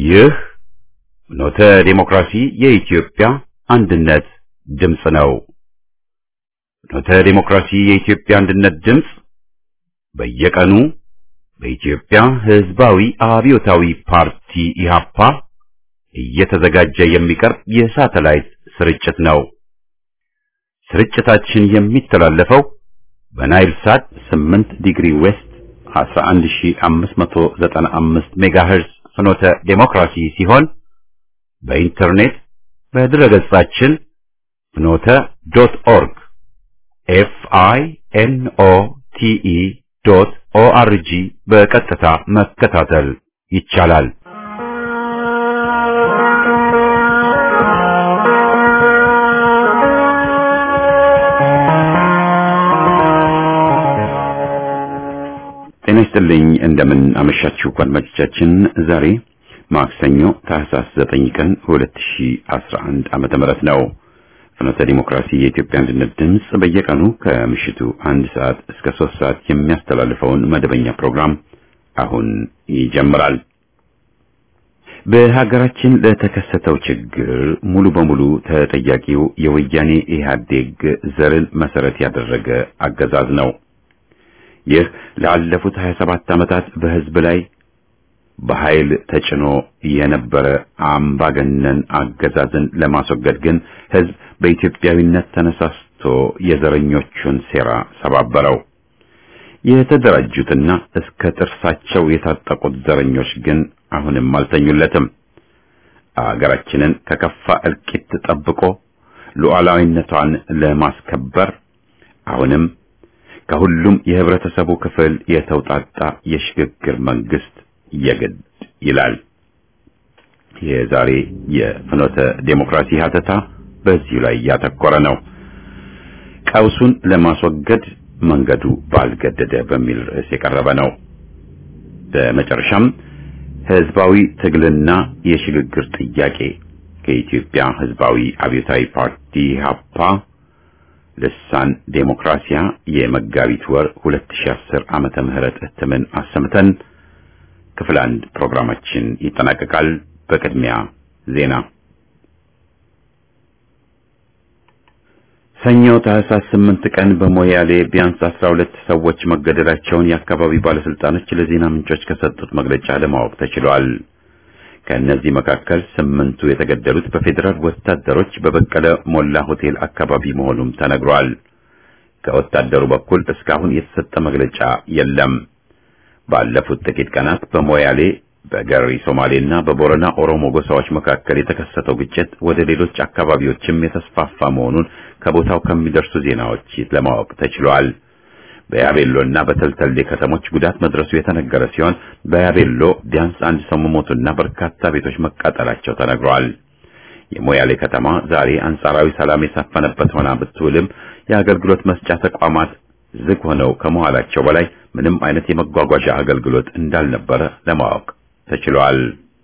ይህ ኖተ ዴሞክራሲ የኢትዮጵያ አንድነት ድምፅ ነው። ኖተ ዴሞክራሲ የኢትዮጵያ አንድነት ድምፅ በየቀኑ በኢትዮጵያ ሕዝባዊ አብዮታዊ ፓርቲ ኢህአፓ እየተዘጋጀ የሚቀርብ የሳተላይት ስርጭት ነው። ስርጭታችን የሚተላለፈው በናይል ሳት 8 ዲግሪ ዌስት 11595 ሜጋሄርዝ ፍኖተ ዴሞክራሲ ሲሆን በኢንተርኔት በድረገጻችን ፍኖተ ዶት ኦርግ ኤፍ አይ ኤን ኦ ቲ ኢ ዶት ኦ አር ጂ በቀጥታ መከታተል ይቻላል። ጤና ይስጥልኝ። እንደምን አመሻችሁ አድማጮቻችን። ዛሬ ማክሰኞ ታህሳስ 9 ቀን 2011 ዓመተ ምህረት ነው። ፍኖተ ዲሞክራሲ የኢትዮጵያ አንድነት ድምፅ በየቀኑ ከምሽቱ አንድ ሰዓት እስከ ሶስት ሰዓት የሚያስተላልፈውን መደበኛ ፕሮግራም አሁን ይጀምራል። በሀገራችን ለተከሰተው ችግር ሙሉ በሙሉ ተጠያቂው የወያኔ ኢህአዴግ ዘርን መሰረት ያደረገ አገዛዝ ነው። ይህ ላለፉት 27 ዓመታት በህዝብ ላይ በኃይል ተጭኖ የነበረ አምባገነን አገዛዝን ለማስወገድ ግን ህዝብ በኢትዮጵያዊነት ተነሳስቶ የዘረኞቹን ሴራ ሰባበረው። የተደራጁትና እስከ ጥርሳቸው የታጠቁት ዘረኞች ግን አሁንም አልተኙለትም። አገራችንን ከከፋ እልቂት ጠብቆ ሉዓላዊነቷን ለማስከበር አሁንም ከሁሉም የህብረተሰቡ ክፍል የተውጣጣ የሽግግር መንግስት የግድ ይላል። የዛሬ የፍኖተ ዴሞክራሲ ሀተታ በዚሁ ላይ ያተኮረ ነው። ቀውሱን ለማስወገድ መንገዱ ባልገደደ በሚል ርዕስ የቀረበ ነው። በመጨረሻም ህዝባዊ ትግልና የሽግግር ጥያቄ ከኢትዮጵያ ህዝባዊ አብዮታዊ ፓርቲ ሀፓ ልሳን ዴሞክራሲያ የመጋቢት ወር 2010 ዓመተ ምህረት እትምን አሰምተን ክፍል አንድ ፕሮግራማችን ይጠናቀቃል። በቅድሚያ ዜና። ሰኞ ታህሳስ 8 ቀን በሞያሌ ቢያንስ 12 ሰዎች መገደላቸውን የአካባቢው ባለስልጣኖች ለዜና ምንጮች ከሰጡት መግለጫ ለማወቅ ተችሏል። ከእነዚህ መካከል ስምንቱ የተገደሉት በፌዴራል ወታደሮች በበቀለ ሞላ ሆቴል አካባቢ መሆኑም ተነግሯል። ከወታደሩ በኩል እስካሁን የተሰጠ መግለጫ የለም። ባለፉት ጥቂት ቀናት በሞያሌ በገሪ ሶማሌና በቦረና ኦሮሞ ጎሳዎች መካከል የተከሰተው ግጭት ወደ ሌሎች አካባቢዎችም የተስፋፋ መሆኑን ከቦታው ከሚደርሱ ዜናዎች ለማወቅ ተችሏል። በያቤሎና በተልተሌ ከተሞች ጉዳት መድረሱ የተነገረ ሲሆን በያቤሎ ቢያንስ አንድ ሰው መሞቱና በርካታ ቤቶች መቃጠላቸው ተነግሯል። የሞያሌ ከተማ ዛሬ አንጻራዊ ሰላም የሰፈነበት ሆና ብትውልም የአገልግሎት መስጫ ተቋማት ዝግ ሆነው ከመዋላቸው በላይ ምንም አይነት የመጓጓዣ አገልግሎት እንዳልነበረ ለማወቅ ተችሏል።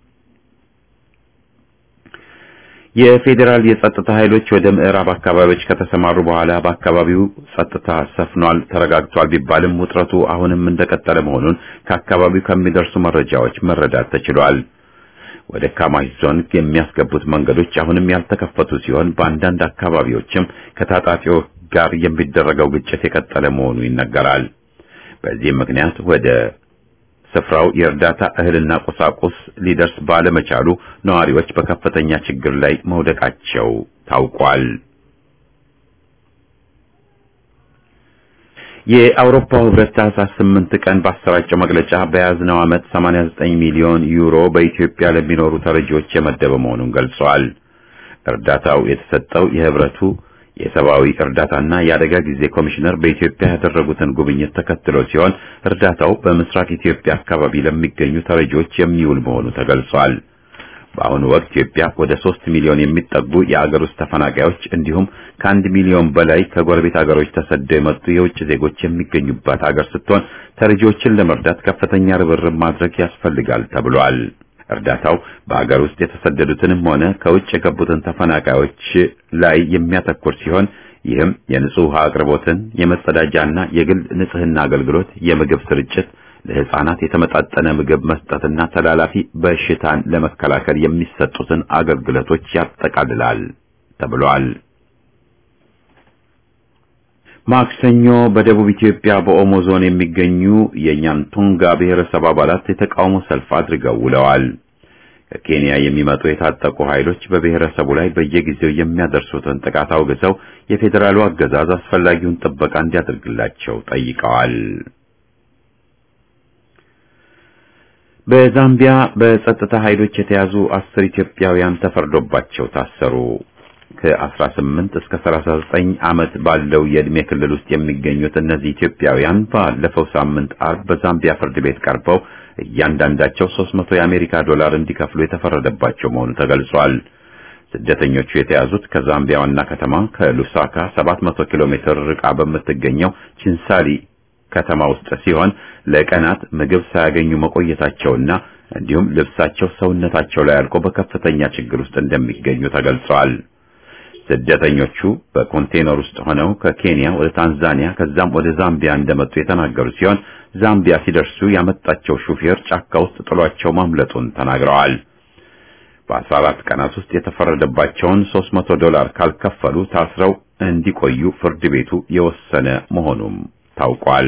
የፌዴራል የጸጥታ ኃይሎች ወደ ምዕራብ አካባቢዎች ከተሰማሩ በኋላ በአካባቢው ጸጥታ ሰፍኗል፣ ተረጋግቷል ቢባልም ውጥረቱ አሁንም እንደቀጠለ መሆኑን ከአካባቢው ከሚደርሱ መረጃዎች መረዳት ተችሏል። ወደ ካማሽ ዞን የሚያስገቡት መንገዶች አሁንም ያልተከፈቱ ሲሆን በአንዳንድ አካባቢዎችም ከታጣቂዎች ጋር የሚደረገው ግጭት የቀጠለ መሆኑ ይነገራል። በዚህም ምክንያት ወደ ስፍራው የእርዳታ እህልና ቁሳቁስ ሊደርስ ባለመቻሉ ነዋሪዎች በከፍተኛ ችግር ላይ መውደቃቸው ታውቋል። የአውሮፓው ህብረት ታህሳስ 8 ቀን ባሰራጨው መግለጫ በያዝነው ዓመት 89 ሚሊዮን ዩሮ በኢትዮጵያ ለሚኖሩ ተረጂዎች የመደበ መሆኑን ገልጿል። እርዳታው የተሰጠው የህብረቱ የሰብአዊ እርዳታና የአደጋ ጊዜ ኮሚሽነር በኢትዮጵያ ያደረጉትን ጉብኝት ተከትሎ ሲሆን እርዳታው በምስራቅ ኢትዮጵያ አካባቢ ለሚገኙ ተረጂዎች የሚውል መሆኑ ተገልጿል። በአሁኑ ወቅት ኢትዮጵያ ወደ ሶስት ሚሊዮን የሚጠጉ የአገር ውስጥ ተፈናቃዮች እንዲሁም ከአንድ ሚሊዮን በላይ ከጎረቤት አገሮች ተሰደው የመጡ የውጭ ዜጎች የሚገኙባት ሀገር ስትሆን ተረጂዎችን ለመርዳት ከፍተኛ ርብርብ ማድረግ ያስፈልጋል ተብሏል። እርዳታው በአገር ውስጥ የተሰደዱትንም ሆነ ከውጭ የገቡትን ተፈናቃዮች ላይ የሚያተኩር ሲሆን ይህም የንጹህ ውሃ አቅርቦትን፣ የመጸዳጃና የግል ንጽህና አገልግሎት፣ የምግብ ስርጭት፣ ለሕፃናት የተመጣጠነ ምግብ መስጠትና ተላላፊ በሽታን ለመከላከል የሚሰጡትን አገልግሎቶች ያጠቃልላል ተብሏል። ማክሰኞ በደቡብ ኢትዮጵያ በኦሞ ዞን የሚገኙ የኛንቱንጋ ብሔረሰብ አባላት የተቃውሞ ሰልፍ አድርገው ውለዋል። ከኬንያ የሚመጡ የታጠቁ ኃይሎች በብሔረሰቡ ላይ በየጊዜው የሚያደርሱትን ጥቃት አውግዘው የፌዴራሉ አገዛዝ አስፈላጊውን ጥበቃ እንዲያደርግላቸው ጠይቀዋል። በዛምቢያ በጸጥታ ኃይሎች የተያዙ አስር ኢትዮጵያውያን ተፈርዶባቸው ታሰሩ። ከ18 እስከ 39 ዓመት ባለው የዕድሜ ክልል ውስጥ የሚገኙት እነዚህ ኢትዮጵያውያን ባለፈው ሳምንት አርብ በዛምቢያ ፍርድ ቤት ቀርበው እያንዳንዳቸው 300 የአሜሪካ ዶላር እንዲከፍሉ የተፈረደባቸው መሆኑ ተገልጿል። ስደተኞቹ የተያዙት ከዛምቢያ ዋና ከተማ ከሉሳካ 700 ኪሎ ሜትር ርቃ በምትገኘው ቺንሳሊ ከተማ ውስጥ ሲሆን ለቀናት ምግብ ሳያገኙ መቆየታቸውና እንዲሁም ልብሳቸው ሰውነታቸው ላይ አልቆ በከፍተኛ ችግር ውስጥ እንደሚገኙ ተገልጿል። ስደተኞቹ በኮንቴነር ውስጥ ሆነው ከኬንያ ወደ ታንዛኒያ ከዛም ወደ ዛምቢያ እንደመጡ የተናገሩ ሲሆን ዛምቢያ ሲደርሱ ያመጣቸው ሹፌር ጫካ ውስጥ ጥሏቸው ማምለጡን ተናግረዋል። በ14 ቀናት ውስጥ የተፈረደባቸውን 300 ዶላር ካልከፈሉ ታስረው እንዲቆዩ ፍርድ ቤቱ የወሰነ መሆኑም ታውቋል።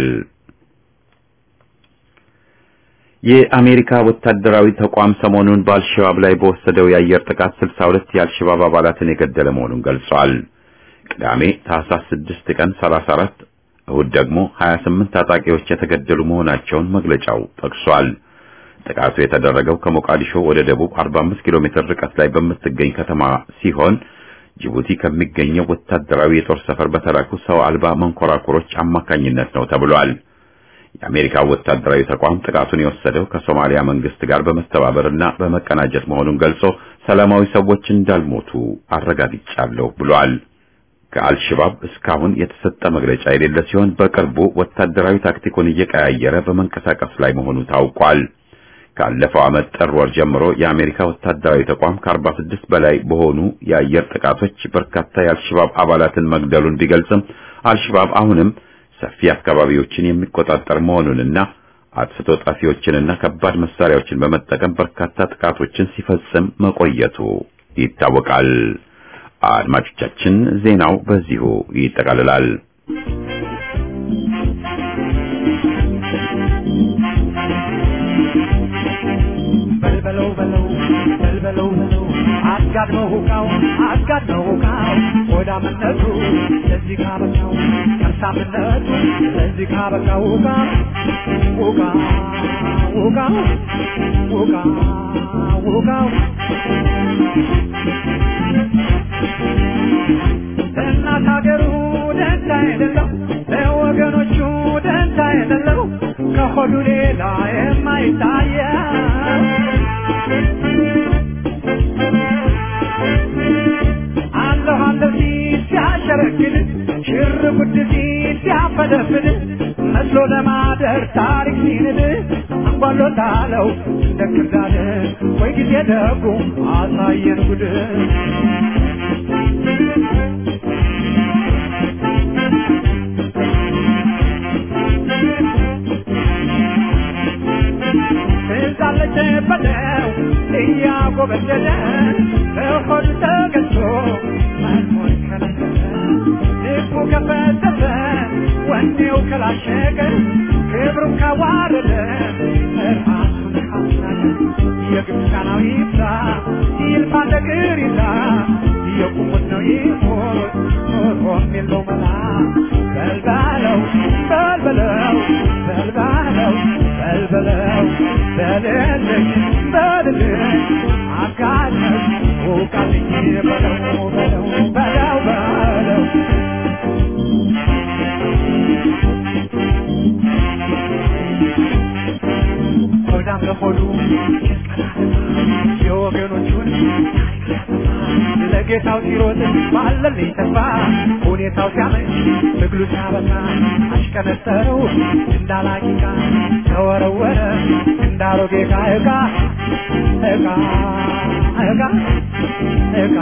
የአሜሪካ ወታደራዊ ተቋም ሰሞኑን በአልሸባብ ላይ በወሰደው የአየር ጥቃት 62 የአልሸባብ አባላትን የገደለ መሆኑን ገልጿል። ቅዳሜ ታህሳስ 6 ቀን 34፣ እሁድ ደግሞ 28 ታጣቂዎች የተገደሉ መሆናቸውን መግለጫው ጠቅሷል። ጥቃቱ የተደረገው ከሞቃዲሾ ወደ ደቡብ 45 ኪሎ ሜትር ርቀት ላይ በምትገኝ ከተማ ሲሆን ጅቡቲ ከሚገኘው ወታደራዊ የጦር ሰፈር በተላኩ ሰው አልባ መንኮራኩሮች አማካኝነት ነው ተብሏል። የአሜሪካ ወታደራዊ ተቋም ጥቃቱን የወሰደው ከሶማሊያ መንግስት ጋር በመተባበርና በመቀናጀት መሆኑን ገልጾ ሰላማዊ ሰዎች እንዳልሞቱ አረጋግጫለሁ ብሏል። ከአልሸባብ እስካሁን የተሰጠ መግለጫ የሌለ ሲሆን በቅርቡ ወታደራዊ ታክቲኩን እየቀያየረ በመንቀሳቀስ ላይ መሆኑ ታውቋል። ካለፈው ዓመት ጥር ወር ጀምሮ የአሜሪካ ወታደራዊ ተቋም ከ46 በላይ በሆኑ የአየር ጥቃቶች በርካታ የአልሸባብ አባላትን መግደሉን ቢገልጽም አልሸባብ አሁንም ሰፊ አካባቢዎችን የሚቆጣጠር መሆኑንና አጥፍቶ ጠፊዎችንና ከባድ መሳሪያዎችን በመጠቀም በርካታ ጥቃቶችን ሲፈጽም መቆየቱ ይታወቃል። አድማጮቻችን፣ ዜናው በዚሁ ይጠቃልላል። በልበለው በለው በልበለው በለው አጋድመው ሁቃው አጋድመው ሁቃው ሆዳምነቱ ለዚህ ካበቃው ከርሳምነቱ ለዚህ ካበቃው ሁቃ ሁቃ ሁቃ ሁቃ ሁቃው ለእናት ሀገሩ ደንታ የሌለው ለወገኖቹ ደንታ የሌለው ከሆዱ ሌላ የማይታየው አለሁ አለሁ ሲል ሲያሸረግድ ሽር ጉድ ሲል ሲያፈደፍድ መስሎ ለማደር ታሪክ ሲንድ አንጓሎታለው እንደ ክርዳድ ወይ ጊዜ ደጉ አሳየን ጉድ ትዛለች በለው እያጎበደደ በሆዱ ተገዝቶ መኖር ከለከለ ልቡ ከፈተተ ወኔው ከላሸቀ ክብሩን ካዋረደ ራሱን ካስናቀ የግብፃናዊ ይብዛ ይልፋ ነገር ይዛ የቁሙት ነው ይሞት ኖሮም የለው መላ በልባለው በልበለው በልባለው በልበለው በልልኝ በልልኝ አጋለኝ ውቃልኝ በለው በለው በለው በለው ሆዳም ለሆዱ የወገኖቹን ለጌታው ሲሮጥ ባለልኝ ተስፋ ሁኔታው ሲያመች ትግሉ ሲያበቃ አሽቀነጠረው እንዳላቂቃ ተወረወረ እንዳሮጌ ዕቃ ዕቃ ዕቃ ዕቃ ዕቃ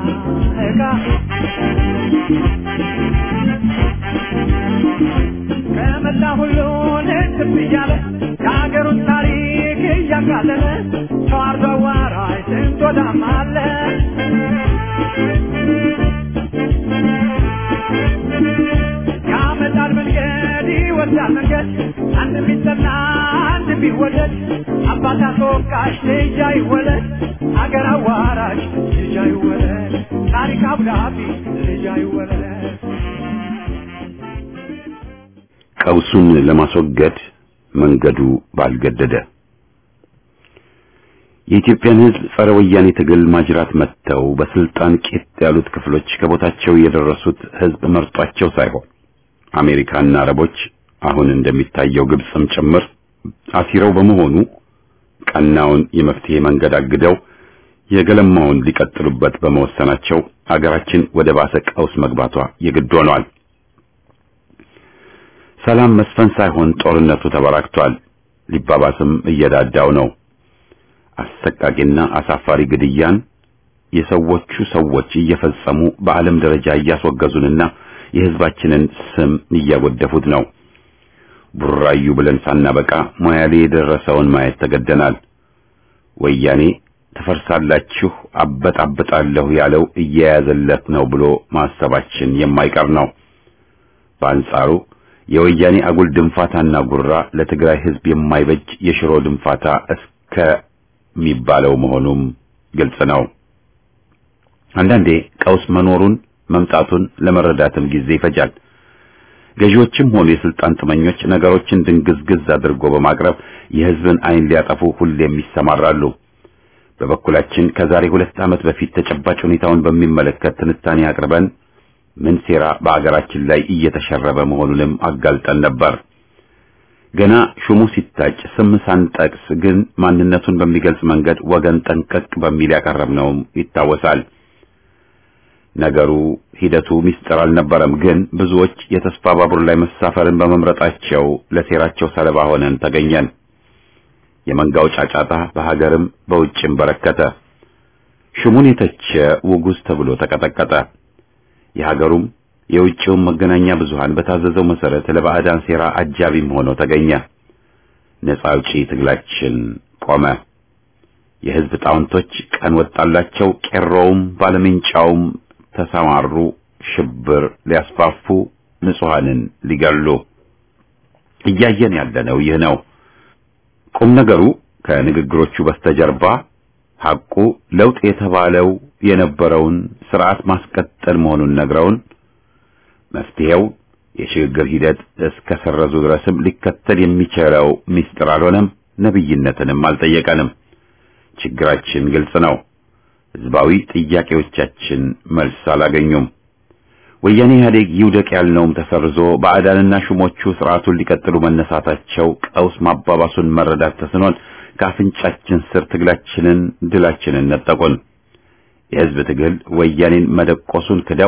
ዕቃ ከመላ ሁሉን ትብ እያለ የሀገሩን ታሪክ እያቃለለ ተዋርዶ አዋራጅ ስንት ወዳም አለ ያመጣል መንገድ ይወስዳል መንገድ አንድ ቢጠና አንድ ቢወደድ አባት አስወቃሽ ልጅ አይወለድ አገር አዋራጅ ልጅ አይወለድ ታሪክ አብዳቢ ልጅ አይወለድ ቀውሱን ለማስወገድ መንገዱ ባልገደደ የኢትዮጵያን ሕዝብ ጸረ ወያኔ ትግል ማጅራት መጥተው በስልጣን ቂጥ ያሉት ክፍሎች ከቦታቸው የደረሱት ሕዝብ መርጧቸው ሳይሆን አሜሪካና አረቦች አሁን እንደሚታየው ግብፅም ጭምር አሲረው በመሆኑ ቀናውን የመፍትሄ መንገድ አግደው የገለማውን ሊቀጥሉበት በመወሰናቸው አገራችን ወደ ባሰ ቀውስ መግባቷ የግድ ሆኗል። ሰላም መስፈን ሳይሆን ጦርነቱ ተበራክቷል። ሊባባስም እየዳዳው ነው። አሰቃቂና አሳፋሪ ግድያን የሰዎቹ ሰዎች እየፈጸሙ በዓለም ደረጃ እያስወገዙንና የሕዝባችንን ስም እያጎደፉት ነው። ቡራዩ ብለን ሳናበቃ ሞያሌ የደረሰውን ማየት ተገደናል። ወያኔ ትፈርሳላችሁ፣ አበጣብጣለሁ ያለው እየያዘለት ነው ብሎ ማሰባችን የማይቀር ነው። በአንጻሩ የወያኔ አጉል ድንፋታና ጉራ ለትግራይ ሕዝብ የማይበጅ የሽሮ ድንፋታ እስከሚባለው መሆኑም ግልጽ ነው። አንዳንዴ ቀውስ መኖሩን መምጣቱን ለመረዳትም ጊዜ ይፈጃል። ገዢዎችም ሆኑ የስልጣን ጥመኞች ነገሮችን ድንግዝግዝ አድርጎ በማቅረብ የሕዝብን ዓይን ሊያጠፉ ሁሌም ይሰማራሉ። በበኩላችን ከዛሬ ሁለት ዓመት በፊት ተጨባጭ ሁኔታውን በሚመለከት ትንታኔ አቅርበን ምን ሴራ በአገራችን ላይ እየተሸረበ መሆኑንም አጋልጠን ነበር። ገና ሹሙ ሲታጭ ስም ሳንጠቅስ ግን ማንነቱን በሚገልጽ መንገድ ወገን ጠንቀቅ በሚል ያቀረብነውም ይታወሳል። ነገሩ ሂደቱ ሚስጥር አልነበረም። ግን ብዙዎች የተስፋ ባቡር ላይ መሳፈርን በመምረጣቸው ለሴራቸው ሰለባ ሆነን ተገኘን። የመንጋው ጫጫታ በሀገርም በውጭም በረከተ። ሹሙን የተቸ ውጉዝ ተብሎ ተቀጠቀጠ። የሀገሩም የውጭውም መገናኛ ብዙሃን በታዘዘው መሰረት ለባዕዳን ሴራ አጃቢም ሆኖ ተገኘ። ነፃ አውጪ ትግላችን ቆመ። የሕዝብ ጣውንቶች ቀን ወጣላቸው። ቄሮውም ባለሜንጫውም ተሰማሩ። ሽብር ሊያስፋፉ፣ ንጹሐንን ሊገሉ። እያየን ያለነው ይህ ነው። ቁም ነገሩ ከንግግሮቹ በስተጀርባ ሐቁ ለውጥ የተባለው የነበረውን ስርዓት ማስቀጠል መሆኑን ነግረውን መፍትሄው የሽግግር ሂደት እስከ ሰረዙ ድረስም ሊከተል የሚችለው ምስጢር አልሆነም። ነብይነትንም አልጠየቀንም። ችግራችን ግልጽ ነው። ህዝባዊ ጥያቄዎቻችን መልስ አላገኙም። ወያኔ ኢህአዴግ ይውደቅ ያልነውም ተሰርዞ ባዕዳንና ሹሞቹ ስርዓቱን ሊቀጥሉ መነሳታቸው ቀውስ ማባባሱን መረዳት ተስኖን ከአፍንጫችን ስር ትግላችንን ድላችንን ነጠቁን። የህዝብ ትግል ወያኔን መደቆሱን ክደው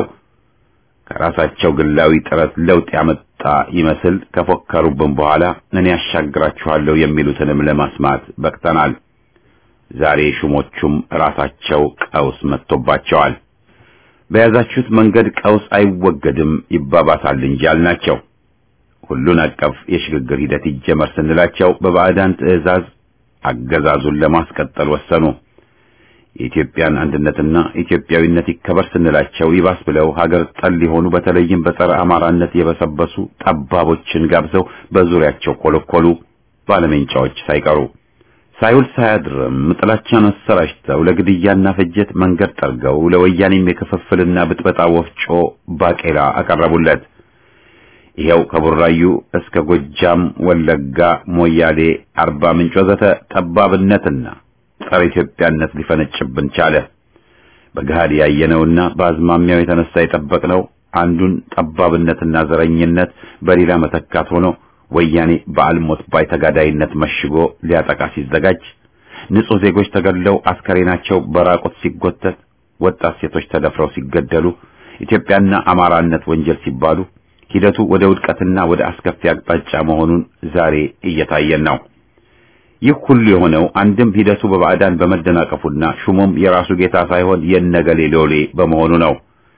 ከራሳቸው ግላዊ ጥረት ለውጥ ያመጣ ይመስል ከፎከሩብን በኋላ እኔ ያሻግራችኋለሁ የሚሉትንም ለማስማት በቅተናል። ዛሬ ሹሞቹም ራሳቸው ቀውስ መጥቶባቸዋል። በያዛችሁት መንገድ ቀውስ አይወገድም ይባባሳል እንጂ አልናቸው። ሁሉን አቀፍ የሽግግር ሂደት ይጀመር ስንላቸው በባዕዳን ትዕዛዝ አገዛዙን ለማስቀጠል ወሰኑ። የኢትዮጵያን አንድነትና ኢትዮጵያዊነት ይከበር ስንላቸው ይባስ ብለው ሀገር ጠል የሆኑ በተለይም በጸረ አማራነት የበሰበሱ ጠባቦችን ጋብዘው በዙሪያቸው ኮለኮሉ፣ ባለሜንጫዎች ሳይቀሩ ሳይውል ሳያድርም ጥላቻን አሰራጭተው ለግድያና ፍጀት መንገድ ጠርገው ለወያኔም የክፍፍልና ብጥበጣ ወፍጮ ባቄላ አቀረቡለት። ይኸው ከቡራዩ እስከ ጎጃም፣ ወለጋ፣ ሞያሌ፣ አርባ ምንጭ ወዘተ ጠባብነትና ጸረ ኢትዮጵያነት ሊፈነጭብን ቻለ። በገሃድ ያየነውና በአዝማሚያው የተነሳ የጠበቅነው አንዱን ጠባብነትና ዘረኝነት በሌላ መተካት ሆኖ ወያኔ በአልሞት ባይ ተጋዳይነት መሽጎ ሊያጠቃ ሲዘጋጅ፣ ንጹህ ዜጎች ተገድለው አስከሬናቸው በራቁት ሲጎተት፣ ወጣት ሴቶች ተደፍረው ሲገደሉ፣ ኢትዮጵያና አማራነት ወንጀል ሲባሉ ሂደቱ ወደ ውድቀትና ወደ አስከፊ አቅጣጫ መሆኑን ዛሬ እየታየን ነው። ይህ ሁሉ የሆነው አንድም ሂደቱ በባዕዳን በመደናቀፉና ሹሙም የራሱ ጌታ ሳይሆን የነገሌ ሎሌ በመሆኑ ነው።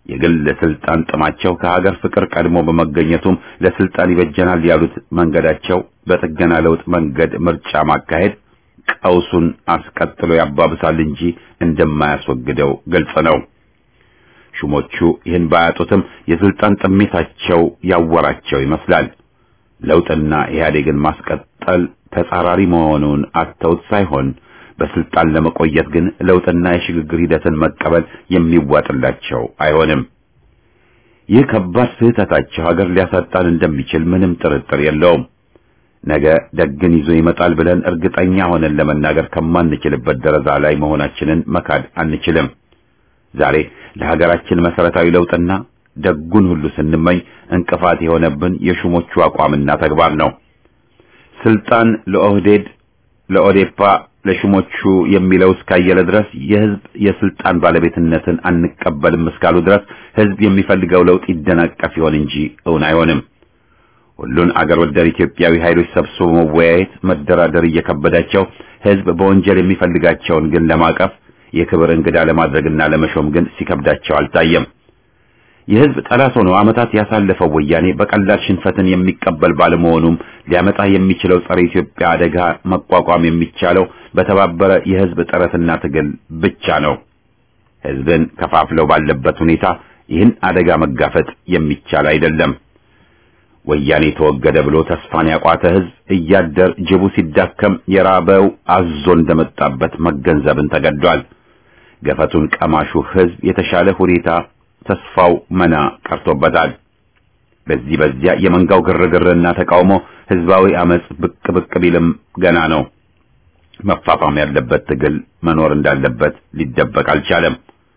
የግል ስልጣን ጥማቸው ከሀገር ፍቅር ቀድሞ በመገኘቱም ለስልጣን ይበጀናል ያሉት መንገዳቸው በጥገና ለውጥ መንገድ ምርጫ ማካሄድ ቀውሱን አስቀጥሎ ያባብሳል እንጂ እንደማያስወግደው ግልጽ ነው። ሹሞቹ ይህን ባያጡትም የስልጣን ጥሜታቸው ያወራቸው ይመስላል። ለውጥና ኢህአዴግን ማስቀጠል ተጻራሪ መሆኑን አተውት ሳይሆን በስልጣን ለመቆየት ግን ለውጥና የሽግግር ሂደትን መቀበል የሚዋጥላቸው አይሆንም። ይህ ከባድ ስህተታቸው ሀገር ሊያሳጣን እንደሚችል ምንም ጥርጥር የለውም። ነገ ደግን ይዞ ይመጣል ብለን እርግጠኛ ሆነን ለመናገር ከማንችልበት ደረጃ ላይ መሆናችንን መካድ አንችልም። ዛሬ ለሀገራችን መሰረታዊ ለውጥና ደጉን ሁሉ ስንመኝ እንቅፋት የሆነብን የሹሞቹ አቋምና ተግባር ነው። ስልጣን ለኦህዴድ፣ ለኦዴፓ፣ ለሹሞቹ የሚለው እስካየለ ድረስ የህዝብ የስልጣን ባለቤትነትን አንቀበልም እስካሉ ድረስ ህዝብ የሚፈልገው ለውጥ ይደናቀፍ ይሆን እንጂ እውን አይሆንም። ሁሉን አገር ወዳድ ኢትዮጵያዊ ኃይሎች ሰብስቦ መወያየት፣ መደራደር እየከበዳቸው ህዝብ በወንጀል የሚፈልጋቸውን ግን ለማቀፍ የክብር እንግዳ ለማድረግና ለመሾም ግን ሲከብዳቸው አልታየም። የህዝብ ጠላት ሆኖ ዓመታት ያሳለፈው ወያኔ በቀላል ሽንፈትን የሚቀበል ባለመሆኑም ሊያመጣ የሚችለው ጸረ ኢትዮጵያ አደጋ መቋቋም የሚቻለው በተባበረ የህዝብ ጥረትና ትግል ብቻ ነው። ህዝብን ከፋፍለው ባለበት ሁኔታ ይህን አደጋ መጋፈጥ የሚቻል አይደለም። ወያኔ ተወገደ ብሎ ተስፋን ያቋተ ህዝብ እያደር ጅቡ ሲዳከም የራበው አዞ እንደመጣበት መገንዘብን ተገዷል። ገፈቱን ቀማሹ ህዝብ የተሻለ ሁኔታ ተስፋው መና ቀርቶበታል። በዚህ በዚያ የመንጋው ግርግርና ተቃውሞ ህዝባዊ አመጽ ብቅ ብቅ ቢልም ገና ነው። መፋፋም ያለበት ትግል መኖር እንዳለበት ሊደበቅ አልቻለም።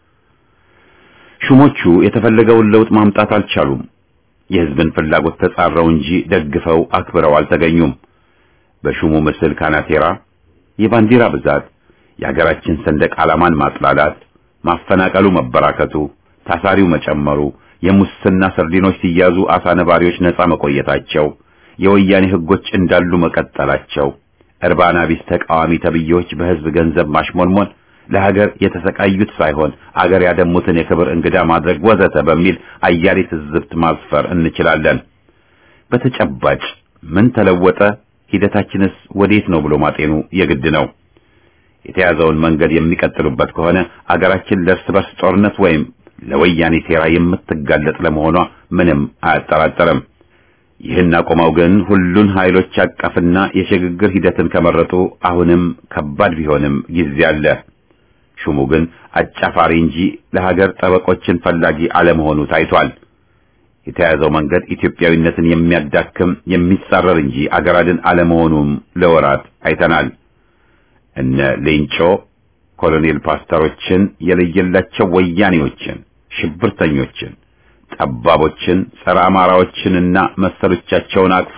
ሹሞቹ የተፈለገውን ለውጥ ማምጣት አልቻሉም። የህዝብን ፍላጎት ተጻረው እንጂ ደግፈው አክብረው አልተገኙም። በሹሙ ምስል ካናቴራ፣ የባንዲራ ብዛት፣ የሀገራችን ሰንደቅ ዓላማን ማጥላላት፣ ማፈናቀሉ መበራከቱ ታሳሪው መጨመሩ፣ የሙስና ሰርዲኖች ሲያዙ አሳ ነባሪዎች ነፃ መቆየታቸው፣ የወያኔ ህጎች እንዳሉ መቀጠላቸው፣ እርባና ቢስ ተቃዋሚ ተብዬዎች በህዝብ ገንዘብ ማሽሞንሞን፣ ለሀገር የተሰቃዩት ሳይሆን አገር ያደሙትን የክብር እንግዳ ማድረግ ወዘተ በሚል አያሌ ትዝብት ማስፈር እንችላለን። በተጨባጭ ምን ተለወጠ? ሂደታችንስ ወዴት ነው ብሎ ማጤኑ የግድ ነው። የተያዘውን መንገድ የሚቀጥሉበት ከሆነ አገራችን ለእርስ በርስ ጦርነት ወይም ለወያኔ ሴራ የምትጋለጥ ለመሆኗ ምንም አያጠራጠርም። ይህን አቆመው ግን ሁሉን ኃይሎች አቀፍና የሽግግር ሂደትን ከመረጡ አሁንም ከባድ ቢሆንም ጊዜ አለ። ሹሙ ግን አጫፋሪ እንጂ ለሀገር ጠበቆችን ፈላጊ አለመሆኑ ታይቷል። የተያዘው መንገድ ኢትዮጵያዊነትን የሚያዳክም የሚጻረር እንጂ አገር አድን አለመሆኑም ለወራት አይተናል። እነ ሌንጮ ኮሎኔል ፓስተሮችን የለየላቸው ወያኔዎችን፣ ሽብርተኞችን፣ ጠባቦችን፣ ጸረ አማራዎችንና መሰሎቻቸውን አቅፎ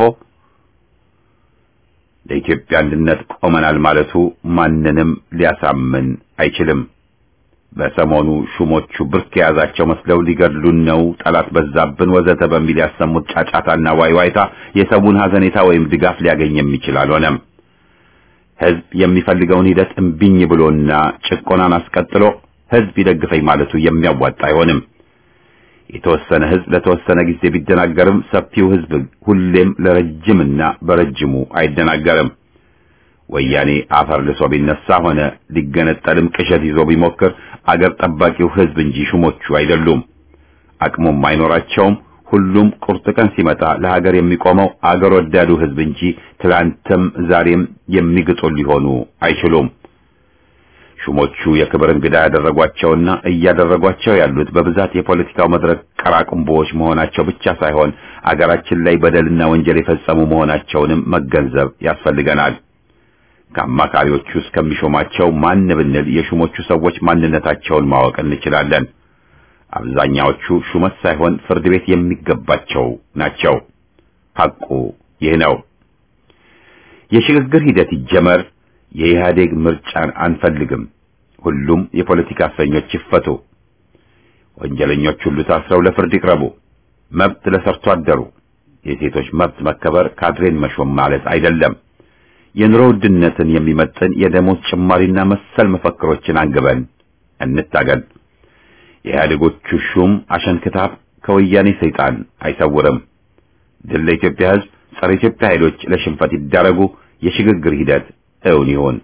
ለኢትዮጵያ አንድነት ቆመናል ማለቱ ማንንም ሊያሳምን አይችልም። በሰሞኑ ሹሞቹ ብርክ የያዛቸው መስለው ሊገድሉን ነው፣ ጠላት በዛብን፣ ወዘተ በሚል ያሰሙት ጫጫታና ዋይዋይታ የሰውን ሐዘኔታ ወይም ድጋፍ ሊያገኝ የሚችል አልሆነም። ህዝብ የሚፈልገውን ሂደት እምቢኝ ብሎና ጭቆናን አስቀጥሎ ህዝብ ይደግፈኝ ማለቱ የሚያዋጣ አይሆንም። የተወሰነ ህዝብ ለተወሰነ ጊዜ ቢደናገርም ሰፊው ህዝብ ሁሌም ለረጅምና በረጅሙ አይደናገርም። ወያኔ አፈር ልሶ ቢነሳ ሆነ ሊገነጠልም ቅዠት ይዞ ቢሞክር አገር ጠባቂው ህዝብ እንጂ ሹሞቹ አይደሉም። አቅሙም አይኖራቸውም። ሁሉም ቁርጥ ቀን ሲመጣ ለሀገር የሚቆመው አገር ወዳዱ ህዝብ እንጂ ትላንትም ዛሬም የሚግጡ ሊሆኑ አይችሉም። ሹሞቹ የክብር እንግዳ ያደረጓቸውና እያደረጓቸው ያሉት በብዛት የፖለቲካው መድረክ ቀራቅንቦዎች መሆናቸው ብቻ ሳይሆን አገራችን ላይ በደልና ወንጀል የፈጸሙ መሆናቸውንም መገንዘብ ያስፈልገናል። ከአማካሪዎቹ እስከሚሾማቸው ማን ብንል የሹሞቹ ሰዎች ማንነታቸውን ማወቅ እንችላለን። አብዛኛዎቹ ሹመት ሳይሆን ፍርድ ቤት የሚገባቸው ናቸው። ሐቁ ይህ ነው። የሽግግር ሂደት ይጀመር። የኢህአዴግ ምርጫን አንፈልግም። ሁሉም የፖለቲካ እስረኞች ይፈቱ። ወንጀለኞች ሁሉ ታስረው ለፍርድ ይቅረቡ። መብት ለሰርቶ አደሩ። የሴቶች መብት መከበር ካድሬን መሾም ማለት አይደለም። የኑሮ ውድነትን የሚመጥን የደሞዝ ጭማሪና መሰል መፈክሮችን አንግበን እንታገል። የኢህአዴጎቹ ሹም አሸንክታብ ከወያኔ ሰይጣን አይሰውርም። ድል ለኢትዮጵያ ሕዝብ፣ ጸረ ኢትዮጵያ ኃይሎች ለሽንፈት ይዳረጉ። የሽግግር ሂደት እውን ይሁን።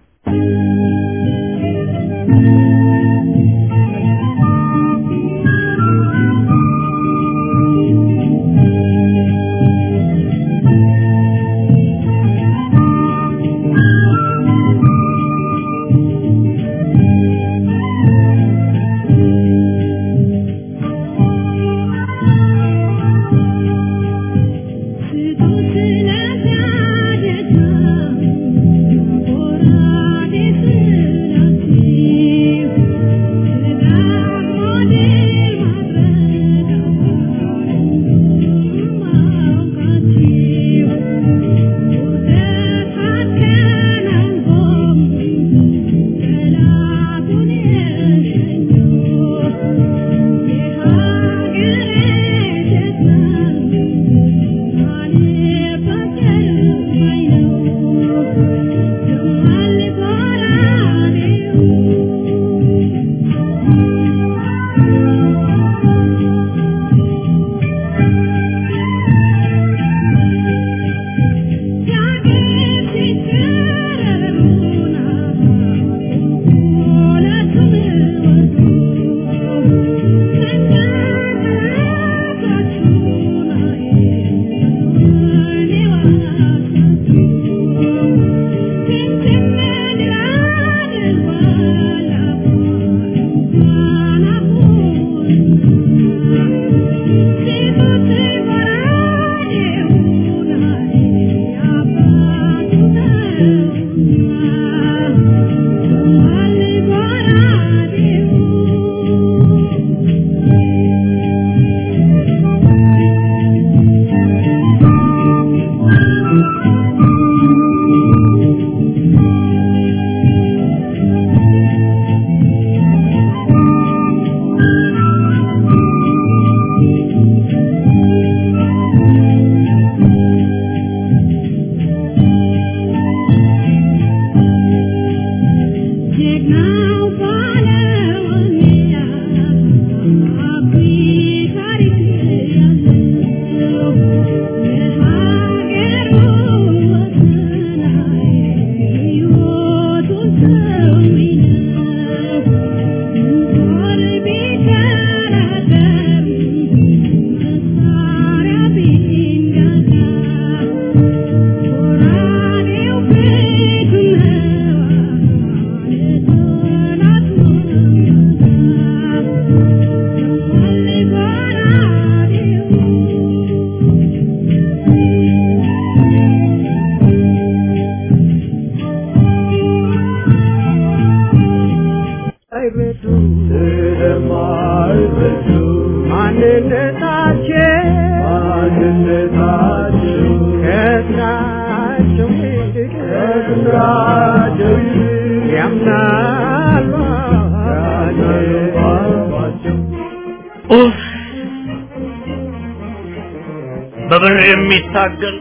በብር የሚታገል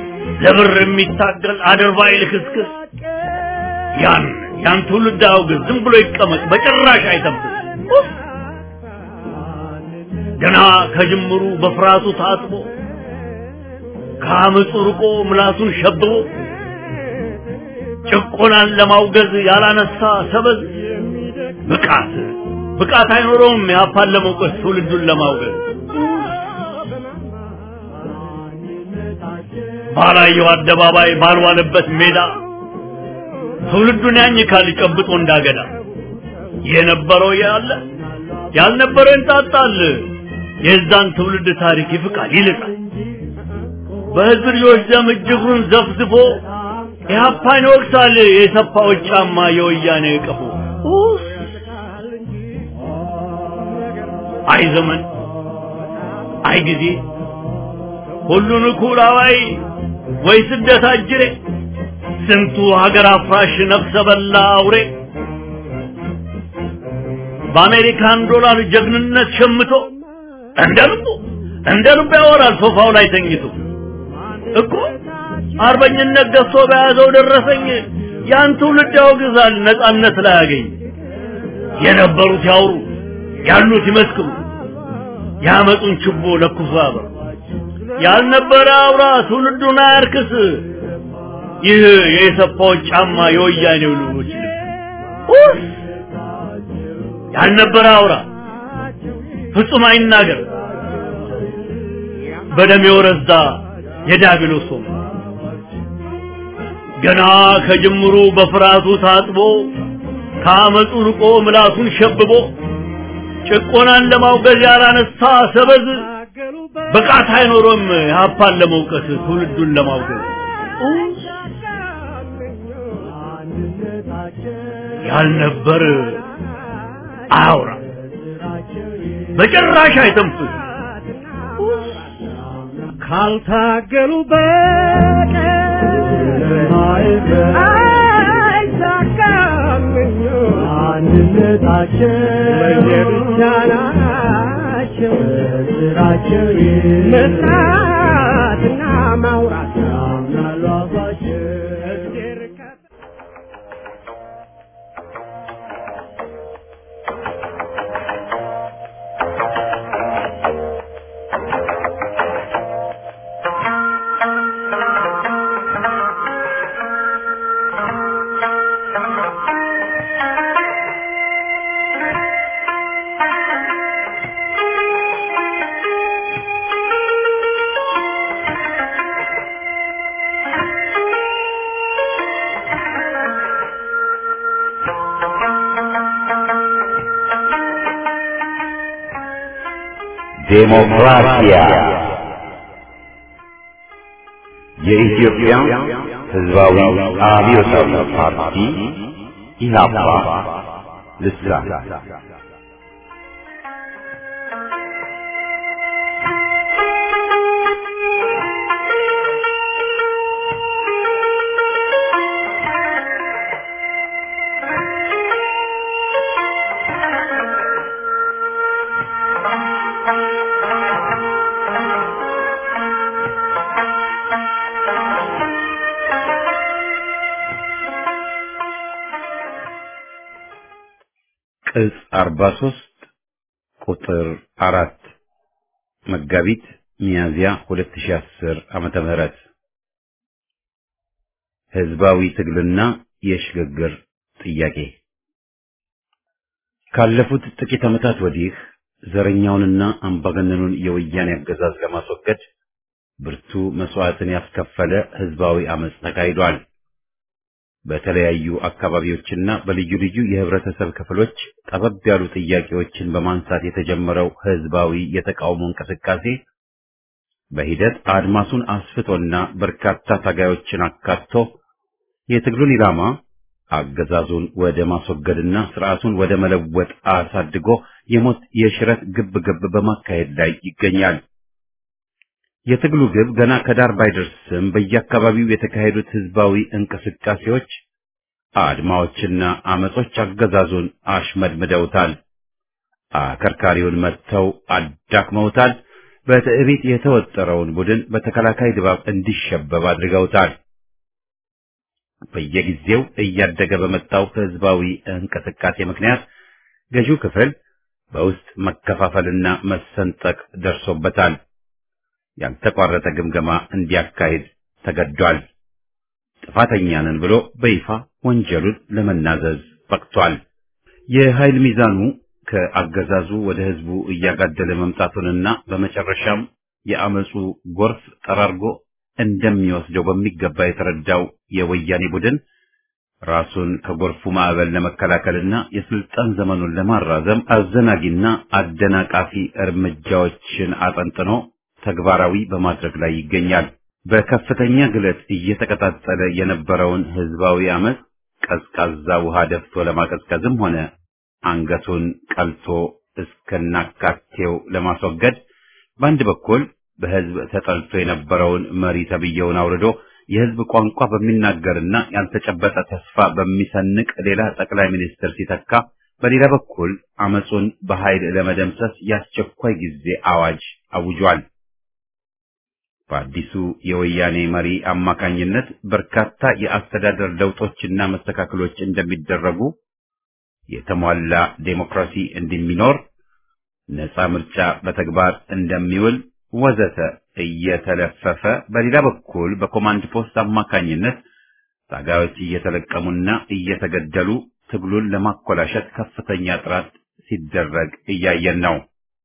ለብር የሚታገል አድርባይ ልክስክስ ያን ያን ትውልድ አውግዝ። ዝም ብሎ ይቀመጥ፣ በጭራሽ አይጠብቅ። ገና ከጅምሩ በፍርሃቱ ታጥቦ ከአመፁ ርቆ ምላሱን ሸብቦ ጭቆናን ለማውገዝ ያላነሳ ሰበዝ ብቃት ብቃት አይኖረውም። ያፓን ለመውቀስ ትውልዱን ለማውገዝ ባላየው አደባባይ ባልዋለበት ሜዳ ትውልዱን ያኝካል ጨብጦ እንዳገዳ የነበረው ያለ ያልነበረው እንጣጣል። የዛን ትውልድ ታሪክ ይፍቃል ይልቃል። በህዝብ ልጆች ደም እጅጉን ዘፍዝፎ ኢህአፓን ይወቅሳል። የሰፋዎች ጫማ የወያኔ ቀፎ አይ ዘመን አይ ጊዜ ሁሉን እኩል አዋይ ወይ ስደት አጅሬ ስንቱ ሀገር አፍራሽ ነፍሰ በላ አውሬ በአሜሪካን ዶላር ጀግንነት ሸምቶ እንደ ልቡ እንደ ልቡ ያወራል ሶፋው ላይ ተኝቶ እኮ አርበኝነት ገዝቶ በያዘው ደረሰኝ ያን ትውልድ ያወግዛል ነጻነት ላይ ያገኝ የነበሩት ያውሩ ያሉት ይመስክሩ ያመጡን ችቦ ለኩሶ ያበሩ ያልነበረ አውራ ትውልዱን አያርክስ ይህ የኢሰፓዎች ጫማ የወያኔው ልጆች ልብስ ያልነበረ አውራ ፍጹም አይናገር በደም የወረዛ የዲያብሎስ ወንበር ገና ከጅምሩ በፍርሃቱ ታጥቦ ከአመፁ ርቆ ምላሱን ሸብቦ ጭቆናን ለማውገዝ ያላነሳ ሰበዝ ብቃት አይኖሮም የሀፓን ለመውቀስ ትውልዱን ለማውገዝ ያልነበር አያውራ በጭራሽ አይተንፍስ ካልታገሉ በቀር አይሳካም አንድነታቸው ለየብቻ ናቸው ስራቸው መስራትና ማውራት ያምናሉ አፋቸው እግዜር ከ- ዴሞክራሲያ የኢትዮጵያ ሕዝባዊ አብዮታዊ ፓርቲ ኢህአፓ ልሳን ቅጽ 43 ቁጥር አራት መጋቢት ሚያዝያ 2010 ዓመተ ምህረት ህዝባዊ ትግልና የሽግግር ጥያቄ ካለፉት ጥቂት ዓመታት ወዲህ ዘረኛውንና አምባገነኑን የወያኔ አገዛዝ ለማስወገድ ብርቱ መስዋዕትን ያስከፈለ ህዝባዊ አመጽ ተካሂዷል። በተለያዩ አካባቢዎችና በልዩ ልዩ የህብረተሰብ ክፍሎች ጠበብ ያሉ ጥያቄዎችን በማንሳት የተጀመረው ህዝባዊ የተቃውሞ እንቅስቃሴ በሂደት አድማሱን አስፍቶና በርካታ ታጋዮችን አካቶ የትግሉን ኢላማ አገዛዙን ወደ ማስወገድና ስርዓቱን ወደ መለወጥ አሳድጎ የሞት የሽረት ግብ ግብ በማካሄድ ላይ ይገኛል። የትግሉ ግብ ገና ከዳር ባይደርስም በየአካባቢው የተካሄዱት ህዝባዊ እንቅስቃሴዎች፣ አድማዎችና አመጾች አገዛዙን አሽመድምደውታል። አከርካሪውን መጥተው አዳክመውታል። በትዕቢት የተወጠረውን ቡድን በተከላካይ ድባብ እንዲሸበብ አድርገውታል። በየጊዜው እያደገ በመጣው ህዝባዊ እንቅስቃሴ ምክንያት ገዢው ክፍል በውስጥ መከፋፈልና መሰንጠቅ ደርሶበታል። ያልተቋረጠ ግምገማ እንዲያካሂድ ተገዷል። ጥፋተኛ ነን ብሎ በይፋ ወንጀሉን ለመናዘዝ በቅቷል። የኃይል ሚዛኑ ከአገዛዙ ወደ ህዝቡ እያጋደለ መምጣቱንና በመጨረሻም የአመፁ ጎርፍ ጠራርጎ እንደሚወስደው በሚገባ የተረዳው የወያኔ ቡድን ራሱን ከጎርፉ ማዕበል ለመከላከልና የስልጣን ዘመኑን ለማራዘም አዘናጊና አደናቃፊ እርምጃዎችን አጠንጥኖ ተግባራዊ በማድረግ ላይ ይገኛል። በከፍተኛ ግለት እየተቀጣጠለ የነበረውን ህዝባዊ አመፅ ቀዝቃዛ ውሃ ደፍቶ ለማቀዝቀዝም ሆነ አንገቱን ቀልቶ እስከናካቴው ለማስወገድ በአንድ በኩል በህዝብ ተጠልቶ የነበረውን መሪ ተብዬውን አውርዶ የህዝብ ቋንቋ በሚናገርና ያልተጨበጠ ተስፋ በሚሰንቅ ሌላ ጠቅላይ ሚኒስትር ሲተካ፣ በሌላ በኩል አመፁን በኃይል ለመደምሰስ የአስቸኳይ ጊዜ አዋጅ አውጇል። በአዲሱ የወያኔ መሪ አማካኝነት በርካታ የአስተዳደር ለውጦችና መስተካከሎች እንደሚደረጉ፣ የተሟላ ዴሞክራሲ እንደሚኖር፣ ነፃ ምርጫ በተግባር እንደሚውል ወዘተ እየተለፈፈ በሌላ በኩል በኮማንድ ፖስት አማካኝነት ታጋዮች እየተለቀሙና እየተገደሉ ትግሉን ለማኮላሸት ከፍተኛ ጥረት ሲደረግ እያየን ነው።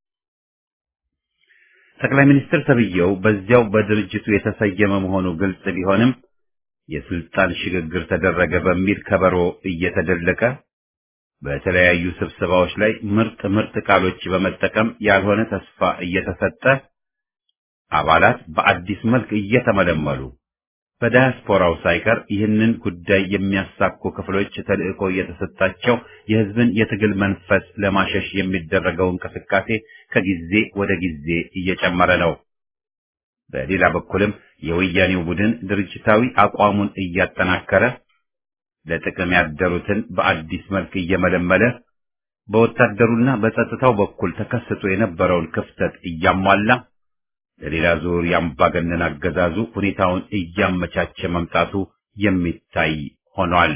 ጠቅላይ ሚኒስትር ተብዬው በዚያው በድርጅቱ የተሰየመ መሆኑ ግልጽ ቢሆንም የስልጣን ሽግግር ተደረገ በሚል ከበሮ እየተደለቀ በተለያዩ ስብሰባዎች ላይ ምርጥ ምርጥ ቃሎች በመጠቀም ያልሆነ ተስፋ እየተሰጠ አባላት በአዲስ መልክ እየተመለመሉ በዳያስፖራው ሳይቀር ይህንን ጉዳይ የሚያሳኩ ክፍሎች ተልዕኮ እየተሰጣቸው የሕዝብን የትግል መንፈስ ለማሸሽ የሚደረገው እንቅስቃሴ ከጊዜ ወደ ጊዜ እየጨመረ ነው። በሌላ በኩልም የወያኔው ቡድን ድርጅታዊ አቋሙን እያጠናከረ ለጥቅም ያደሩትን በአዲስ መልክ እየመለመለ በወታደሩና በጸጥታው በኩል ተከስቶ የነበረውን ክፍተት እያሟላ ለሌላ ዙር የአምባገነን አገዛዙ ሁኔታውን እያመቻቸ መምጣቱ የሚታይ ሆኗል።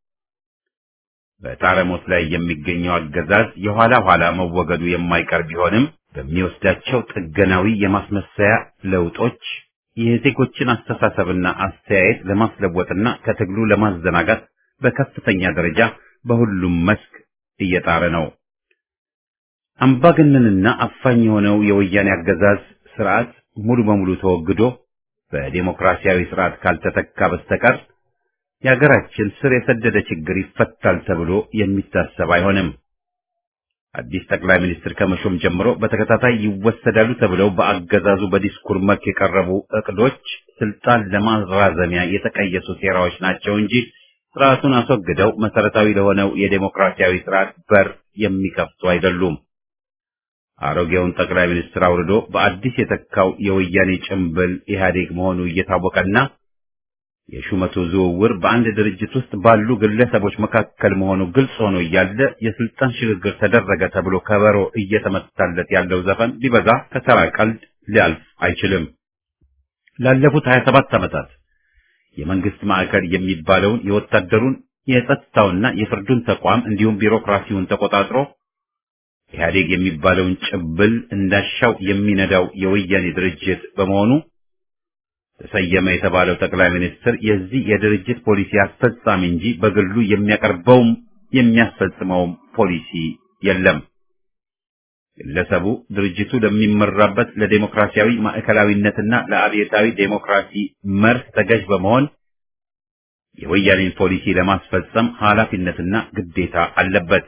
በጣረሞት ላይ የሚገኘው አገዛዝ የኋላ ኋላ መወገዱ የማይቀር ቢሆንም በሚወስዳቸው ጥገናዊ የማስመሰያ ለውጦች የዜጎችን አስተሳሰብና አስተያየት ለማስለወጥና ከትግሉ ለማዘናጋት በከፍተኛ ደረጃ በሁሉም መስክ እየጣረ ነው። አምባገነንና አፋኝ የሆነው የወያኔ አገዛዝ ስርዓት ሙሉ በሙሉ ተወግዶ በዴሞክራሲያዊ ስርዓት ካልተተካ በስተቀር የሀገራችን ስር የሰደደ ችግር ይፈታል ተብሎ የሚታሰብ አይሆንም። አዲስ ጠቅላይ ሚኒስትር ከመሾም ጀምሮ በተከታታይ ይወሰዳሉ ተብለው በአገዛዙ በዲስኩር መልክ የቀረቡ እቅዶች ስልጣን ለማራዘሚያ የተቀየሱ ሴራዎች ናቸው እንጂ ስርዓቱን አስወግደው መሰረታዊ ለሆነው የዴሞክራሲያዊ ስርዓት በር የሚከፍቱ አይደሉም። አሮጌውን ጠቅላይ ሚኒስትር አውርዶ በአዲስ የተካው የወያኔ ጭምብል ኢህአዴግ መሆኑ እየታወቀና የሹመቱ ዝውውር በአንድ ድርጅት ውስጥ ባሉ ግለሰቦች መካከል መሆኑ ግልጽ ሆኖ እያለ የስልጣን ሽግግር ተደረገ ተብሎ ከበሮ እየተመታለት ያለው ዘፈን ሊበዛ ከተራ ቀልድ ሊያልፍ አይችልም። ላለፉት 27 ዓመታት የመንግስት ማዕከል የሚባለውን የወታደሩን የጸጥታውና የፍርዱን ተቋም እንዲሁም ቢሮክራሲውን ተቆጣጥሮ ኢህአዴግ የሚባለውን ጭብል እንዳሻው የሚነዳው የወያኔ ድርጅት በመሆኑ ተሰየመ የተባለው ጠቅላይ ሚኒስትር የዚህ የድርጅት ፖሊሲ አስፈጻሚ እንጂ በግሉ የሚያቀርበውም የሚያስፈጽመውም ፖሊሲ የለም። ግለሰቡ ድርጅቱ ለሚመራበት ለዴሞክራሲያዊ ማዕከላዊነትና ለአብዮታዊ ዴሞክራሲ መርህ ተገዥ በመሆን የወያኔን ፖሊሲ ለማስፈጸም ኃላፊነትና ግዴታ አለበት።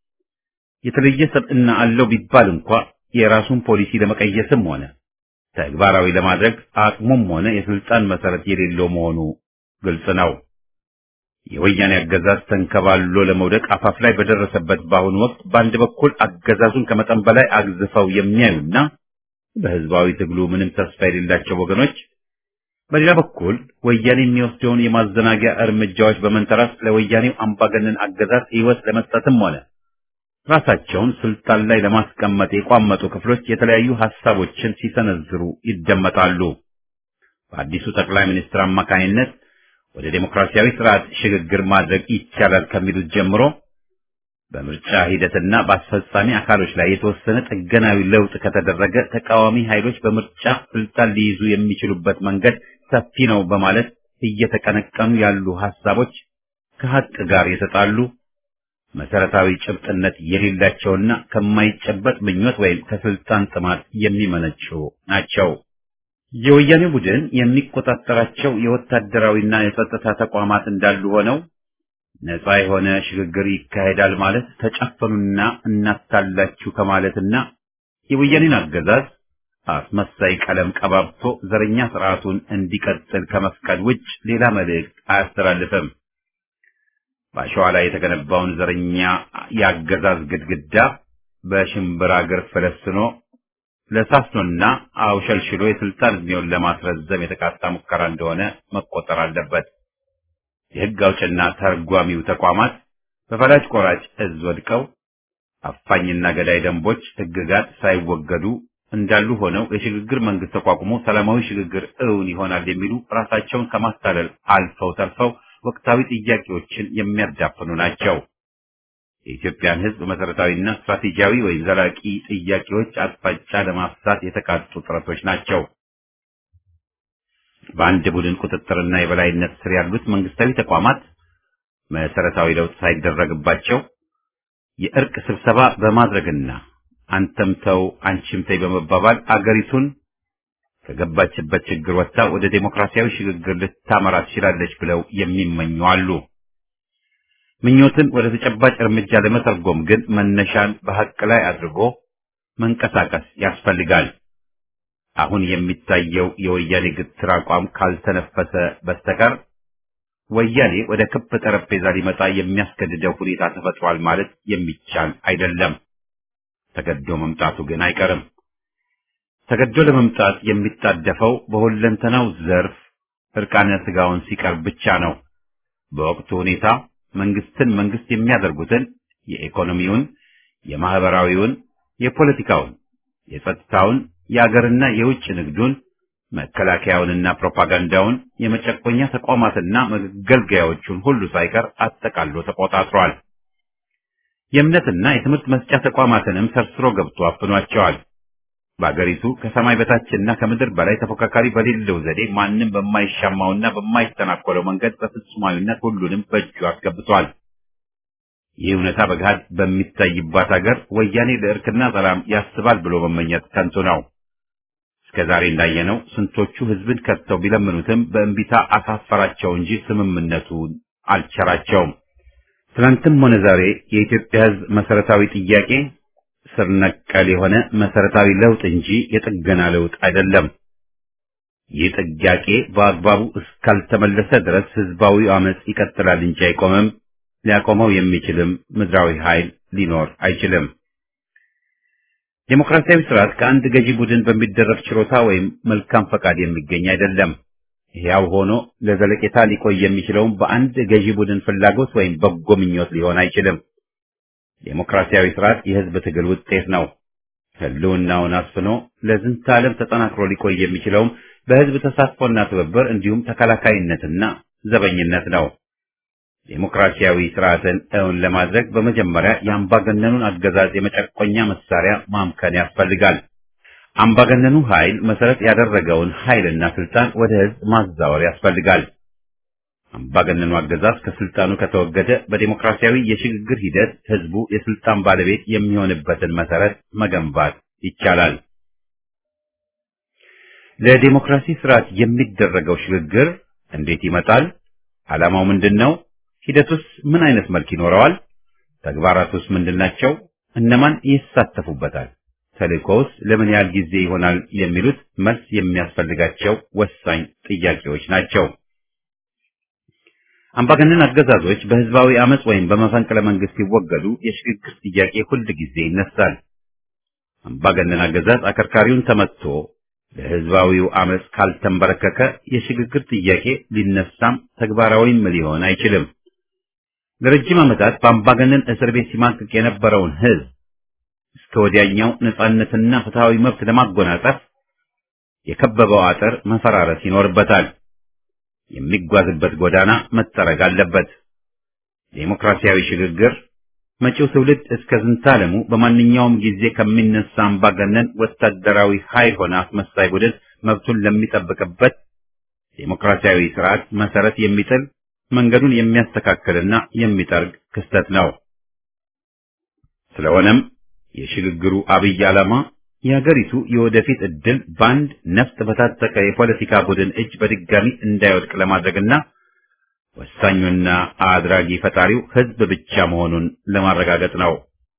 የተለየ ሰብዕና አለው ቢባል እንኳ የራሱን ፖሊሲ ለመቀየስም ሆነ ተግባራዊ ለማድረግ አቅሙም ሆነ የስልጣን መሰረት የሌለው መሆኑ ግልጽ ነው። የወያኔ አገዛዝ ተንከባሎ ለመውደቅ አፋፍ ላይ በደረሰበት በአሁኑ ወቅት በአንድ በኩል አገዛዙን ከመጠን በላይ አግዝፈው የሚያዩና በህዝባዊ ትግሉ ምንም ተስፋ የሌላቸው ወገኖች፣ በሌላ በኩል ወያኔ የሚወስደውን የማዘናጊያ እርምጃዎች በመንተራስ ለወያኔው አምባገነን አገዛዝ ሕይወት ለመስጠትም ሆነ ራሳቸውን ስልጣን ላይ ለማስቀመጥ የቋመጡ ክፍሎች የተለያዩ ሐሳቦችን ሲሰነዝሩ ይደመጣሉ። በአዲሱ ጠቅላይ ሚኒስትር አማካኝነት ወደ ዴሞክራሲያዊ ስርዓት ሽግግር ማድረግ ይቻላል ከሚሉት ጀምሮ በምርጫ ሂደትና በአስፈጻሚ አካሎች ላይ የተወሰነ ጥገናዊ ለውጥ ከተደረገ ተቃዋሚ ኃይሎች በምርጫ ስልጣን ሊይዙ የሚችሉበት መንገድ ሰፊ ነው በማለት እየተቀነቀኑ ያሉ ሐሳቦች ከሀቅ ጋር የተጣሉ መሰረታዊ ጭብጥነት የሌላቸውና ከማይጨበጥ ምኞት ወይም ከስልጣን ጥማት የሚመነጩ ናቸው። የወያኔ ቡድን የሚቆጣጠራቸው የወታደራዊና የጸጥታ ተቋማት እንዳሉ ሆነው ነፃ የሆነ ሽግግር ይካሄዳል ማለት ተጨፈኑና እናታላችሁ ከማለትና የወያኔን አገዛዝ አስመሳይ ቀለም ቀባብቶ ዘረኛ ስርዓቱን እንዲቀጥል ከመፍቀድ ውጭ ሌላ መልእክት አያስተላልፍም። በአሸዋ ላይ የተገነባውን ዘረኛ የአገዛዝ ግድግዳ በሽምብራ እግር ፈለስኖ ለሳስኖና አውሸልሽሎ የስልጣን ዕድሜውን ለማስረዘም የተቃጣ ሙከራ እንደሆነ መቆጠር አለበት። የሕግ አውጭና ተርጓሚው ተቋማት በፈላጭ ቆራጭ እዝ ወድቀው አፋኝና ገዳይ ደንቦች፣ ሕግጋት ሳይወገዱ እንዳሉ ሆነው የሽግግር መንግስት ተቋቁሞ ሰላማዊ ሽግግር እውን ይሆናል የሚሉ ራሳቸውን ከማታለል አልፈው ተርፈው ወቅታዊ ጥያቄዎችን የሚያዳፍኑ ናቸው። የኢትዮጵያን ሕዝብ መሰረታዊና ስትራቴጂያዊ ወይም ዘላቂ ጥያቄዎች አቅጣጫ ለማፍሳት የተቃጡ ጥረቶች ናቸው። በአንድ ቡድን ቁጥጥርና የበላይነት ስር ያሉት መንግስታዊ ተቋማት መሰረታዊ ለውጥ ሳይደረግባቸው የእርቅ ስብሰባ በማድረግና አንተም ተው አንቺም ተይ በመባባል አገሪቱን ከገባችበት ችግር ወጥታ ወደ ዴሞክራሲያዊ ሽግግር ልታመራ ትችላለች ብለው የሚመኙ አሉ። ምኞትን ወደ ተጨባጭ እርምጃ ለመተርጎም ግን መነሻን በሐቅ ላይ አድርጎ መንቀሳቀስ ያስፈልጋል። አሁን የሚታየው የወያኔ ግትር አቋም ካልተነፈሰ በስተቀር ወያኔ ወደ ክብ ጠረጴዛ ሊመጣ የሚያስገድደው ሁኔታ ተፈጥሯል ማለት የሚቻል አይደለም። ተገዶ መምጣቱ ግን አይቀርም። ተገዶ ለመምጣት የሚጣደፈው በሁለንተናው ዘርፍ እርቃነ ስጋውን ሲቀርብ ብቻ ነው። በወቅቱ ሁኔታ መንግስትን መንግስት የሚያደርጉትን የኢኮኖሚውን፣ የማህበራዊውን፣ የፖለቲካውን፣ የጸጥታውን፣ የአገርና የውጭ ንግዱን፣ መከላከያውንና ፕሮፓጋንዳውን፣ የመጨቆኛ ተቋማትና መገልገያዎቹን ሁሉ ሳይቀር አጠቃሎ ተቆጣጥሯል። የእምነትና የትምህርት መስጫ ተቋማትንም ሰርስሮ ገብቶ አፍኗቸዋል። በአገሪቱ ከሰማይ በታችና ከምድር በላይ ተፎካካሪ በሌለው ዘዴ ማንም በማይሻማውና በማይተናኮለው መንገድ በፍጹማዊነት ሁሉንም በእጁ አስገብቷል። ይህ እውነታ በገሃድ በሚታይባት ሀገር ወያኔ ለእርክና ሰላም ያስባል ብሎ መመኘት ከንቱ ነው። እስከ ዛሬ እንዳየነው ስንቶቹ ህዝብን ከድተው ቢለምኑትም በእንቢታ አሳፈራቸው እንጂ ስምምነቱን አልቸራቸውም። ትናንትም ሆነ ዛሬ የኢትዮጵያ ህዝብ መሰረታዊ ጥያቄ ስር ነቀል የሆነ መሰረታዊ ለውጥ እንጂ የጥገና ለውጥ አይደለም። ይህ ጥያቄ በአግባቡ እስካልተመለሰ ድረስ ህዝባዊ አመጽ ይቀጥላል እንጂ አይቆምም። ሊያቆመው የሚችልም ምድራዊ ኃይል ሊኖር አይችልም። ዴሞክራሲያዊ ስርዓት ከአንድ ገዢ ቡድን በሚደረግ ችሮታ ወይም መልካም ፈቃድ የሚገኝ አይደለም። ሕያው ሆኖ ለዘለቄታ ሊቆይ የሚችለውም በአንድ ገዢ ቡድን ፍላጎት ወይም በጎ ምኞት ሊሆን አይችልም። ዴሞክራሲያዊ ስርዓት የህዝብ ትግል ውጤት ነው። ህልውናውን አስፍኖ ለዝንተ ዓለም ተጠናክሮ ሊቆይ የሚችለውም በህዝብ ተሳትፎና ትብብር እንዲሁም ተከላካይነትና ዘበኝነት ነው። ዴሞክራሲያዊ ስርዓትን እውን ለማድረግ በመጀመሪያ የአምባገነኑን አገዛዝ የመጨቆኛ መሳሪያ ማምከን ያስፈልጋል። አምባገነኑ ኃይል መሰረት ያደረገውን ኃይልና ስልጣን ወደ ህዝብ ማዛወር ያስፈልጋል። አምባገነኑ አገዛዝ ከስልጣኑ ከተወገደ በዴሞክራሲያዊ የሽግግር ሂደት ህዝቡ የስልጣን ባለቤት የሚሆንበትን መሰረት መገንባት ይቻላል። ለዴሞክራሲ ስርዓት የሚደረገው ሽግግር እንዴት ይመጣል? ዓላማው ምንድን ነው? ሂደቱስ ምን አይነት መልክ ይኖረዋል? ተግባራቱስ ምንድናቸው? እነማን ይሳተፉበታል? ተልእኮውስ ለምን ያህል ጊዜ ይሆናል? የሚሉት መልስ የሚያስፈልጋቸው ወሳኝ ጥያቄዎች ናቸው። አምባገነን አገዛዞች በህዝባዊ አመጽ ወይም በመፈንቅለ መንግስት ሲወገዱ የሽግግር ጥያቄ ሁል ጊዜ ይነሳል። አምባገነን አገዛዝ አከርካሪውን ተመትቶ ለህዝባዊው አመጽ ካልተንበረከከ የሽግግር ጥያቄ ሊነሳም ተግባራዊም ሊሆን አይችልም። ለረጅም ዓመታት በአምባገነን እስር ቤት ሲማቅቅ የነበረውን ህዝብ እስከ ወዲያኛው ነጻነትና ፍትሃዊ መብት ለማጎናጸፍ የከበበው አጥር መፈራረስ ይኖርበታል። የሚጓዝበት ጎዳና መጠረግ አለበት። ዴሞክራሲያዊ ሽግግር መጪው ትውልድ እስከ ዝንታለሙ በማንኛውም ጊዜ ከሚነሳ አምባገነን ወታደራዊ ኃይል ሆነ አስመሳይ ቡድን መብቱን ለሚጠብቅበት ዴሞክራሲያዊ ስርዓት መሰረት የሚጥል መንገዱን የሚያስተካክልና የሚጠርግ ክስተት ነው። ስለሆነም የሽግግሩ አብይ ዓላማ የሀገሪቱ የወደፊት ዕድል በአንድ ነፍጥ በታጠቀ የፖለቲካ ቡድን እጅ በድጋሚ እንዳይወድቅ ለማድረግና ወሳኙና አድራጊ ፈጣሪው ህዝብ ብቻ መሆኑን ለማረጋገጥ ነው።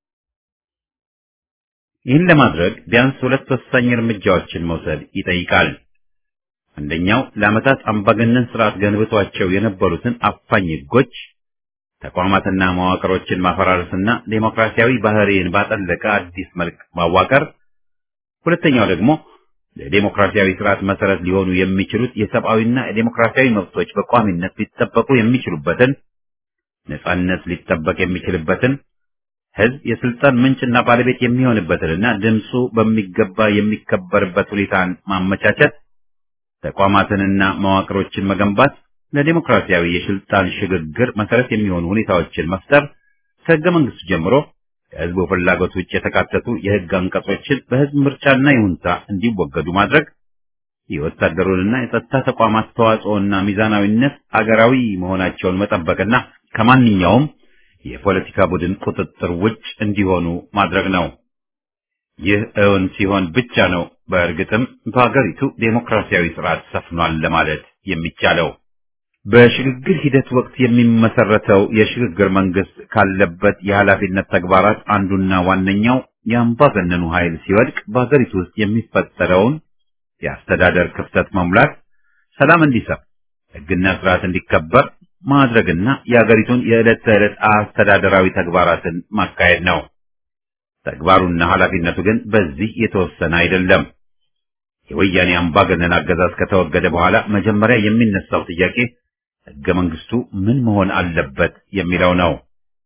ይህን ለማድረግ ቢያንስ ሁለት ወሳኝ እርምጃዎችን መውሰድ ይጠይቃል። አንደኛው ለዓመታት አምባገነን ስርዓት ገንብቷቸው የነበሩትን አፋኝ ህጎች፣ ተቋማትና መዋቅሮችን ማፈራረስና ዴሞክራሲያዊ ባህሪን ባጠለቀ አዲስ መልክ ማዋቀር ሁለተኛው ደግሞ ለዴሞክራሲያዊ ስርዓት መሰረት ሊሆኑ የሚችሉት የሰብአዊና የዴሞክራሲያዊ መብቶች በቋሚነት ሊጠበቁ የሚችሉበትን ነጻነት ሊጠበቅ የሚችልበትን ህዝብ የስልጣን ምንጭና ባለቤት የሚሆንበትንና ድምፁ በሚገባ የሚከበርበት ሁኔታን ማመቻቸት፣ ተቋማትንና መዋቅሮችን መገንባት፣ ለዴሞክራሲያዊ የስልጣን ሽግግር መሰረት የሚሆኑ ሁኔታዎችን መፍጠር፣ ከህገ መንግስቱ ጀምሮ ከህዝቡ ፍላጎት ውጭ የተካተቱ የህግ አንቀጾችን በህዝብ ምርጫና ይሁንታ እንዲወገዱ ማድረግ የወታደሩንና የጸጥታ ተቋማት ተዋጽኦና ሚዛናዊነት አገራዊ መሆናቸውን መጠበቅና ከማንኛውም የፖለቲካ ቡድን ቁጥጥር ውጭ እንዲሆኑ ማድረግ ነው። ይህ እውን ሲሆን ብቻ ነው በእርግጥም በሀገሪቱ ዴሞክራሲያዊ ስርዓት ሰፍኗል ለማለት የሚቻለው። በሽግግር ሂደት ወቅት የሚመሰረተው የሽግግር መንግስት ካለበት የኃላፊነት ተግባራት አንዱና ዋነኛው የአምባገነኑ ኃይል ሲወድቅ በሀገሪቱ ውስጥ የሚፈጠረውን የአስተዳደር ክፍተት መሙላት፣ ሰላም እንዲሰፍ፣ ህግና ስርዓት እንዲከበር ማድረግና የሀገሪቱን የዕለት ተዕለት አስተዳደራዊ ተግባራትን ማካሄድ ነው። ተግባሩና ኃላፊነቱ ግን በዚህ የተወሰነ አይደለም። የወያኔ አምባገነን አገዛዝ ከተወገደ በኋላ መጀመሪያ የሚነሳው ጥያቄ ህገ መንግስቱ ምን መሆን አለበት የሚለው ነው።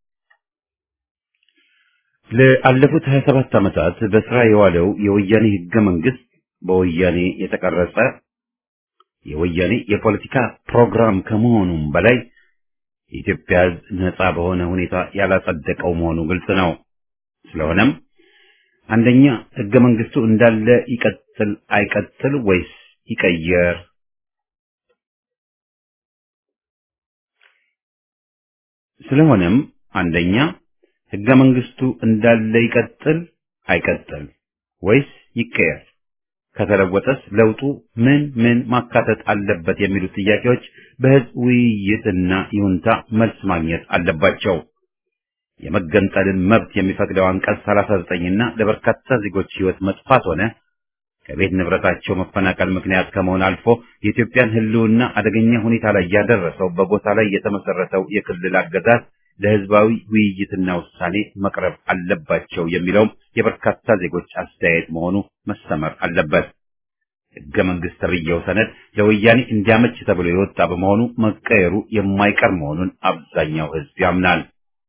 ለአለፉት 27 ዓመታት በስራ የዋለው የወያኔ ህገ መንግስት በወያኔ የተቀረጸ የወያኔ የፖለቲካ ፕሮግራም ከመሆኑም በላይ የኢትዮጵያ ህዝብ ነጻ በሆነ ሁኔታ ያላጸደቀው መሆኑ ግልጽ ነው። ስለሆነም አንደኛ ህገ መንግስቱ እንዳለ ይቀጥል አይቀጥል ወይስ ይቀየር? ስለሆነም አንደኛ ህገ መንግስቱ እንዳለ ይቀጥል አይቀጥል ወይስ ይቀየር? ከተለወጠስ ለውጡ ምን ምን ማካተት አለበት የሚሉት ጥያቄዎች በህዝብ ውይይትና ይሁንታ መልስ ማግኘት አለባቸው። የመገንጠልን መብት የሚፈቅደው አንቀጽ 39 እና ለበርካታ ዜጎች ህይወት መጥፋት ሆነ ከቤት ንብረታቸው መፈናቀል ምክንያት ከመሆን አልፎ የኢትዮጵያን ህልውና አደገኛ ሁኔታ ላይ ያደረሰው በጎሳ ላይ የተመሰረተው የክልል አገዛዝ ለህዝባዊ ውይይትና ውሳኔ መቅረብ አለባቸው የሚለውም የበርካታ ዜጎች አስተያየት መሆኑ መሰመር አለበት። ህገ መንግስት ተብዬው ሰነድ ለወያኔ እንዲያመች ተብሎ የወጣ በመሆኑ መቀየሩ የማይቀር መሆኑን አብዛኛው ህዝብ ያምናል።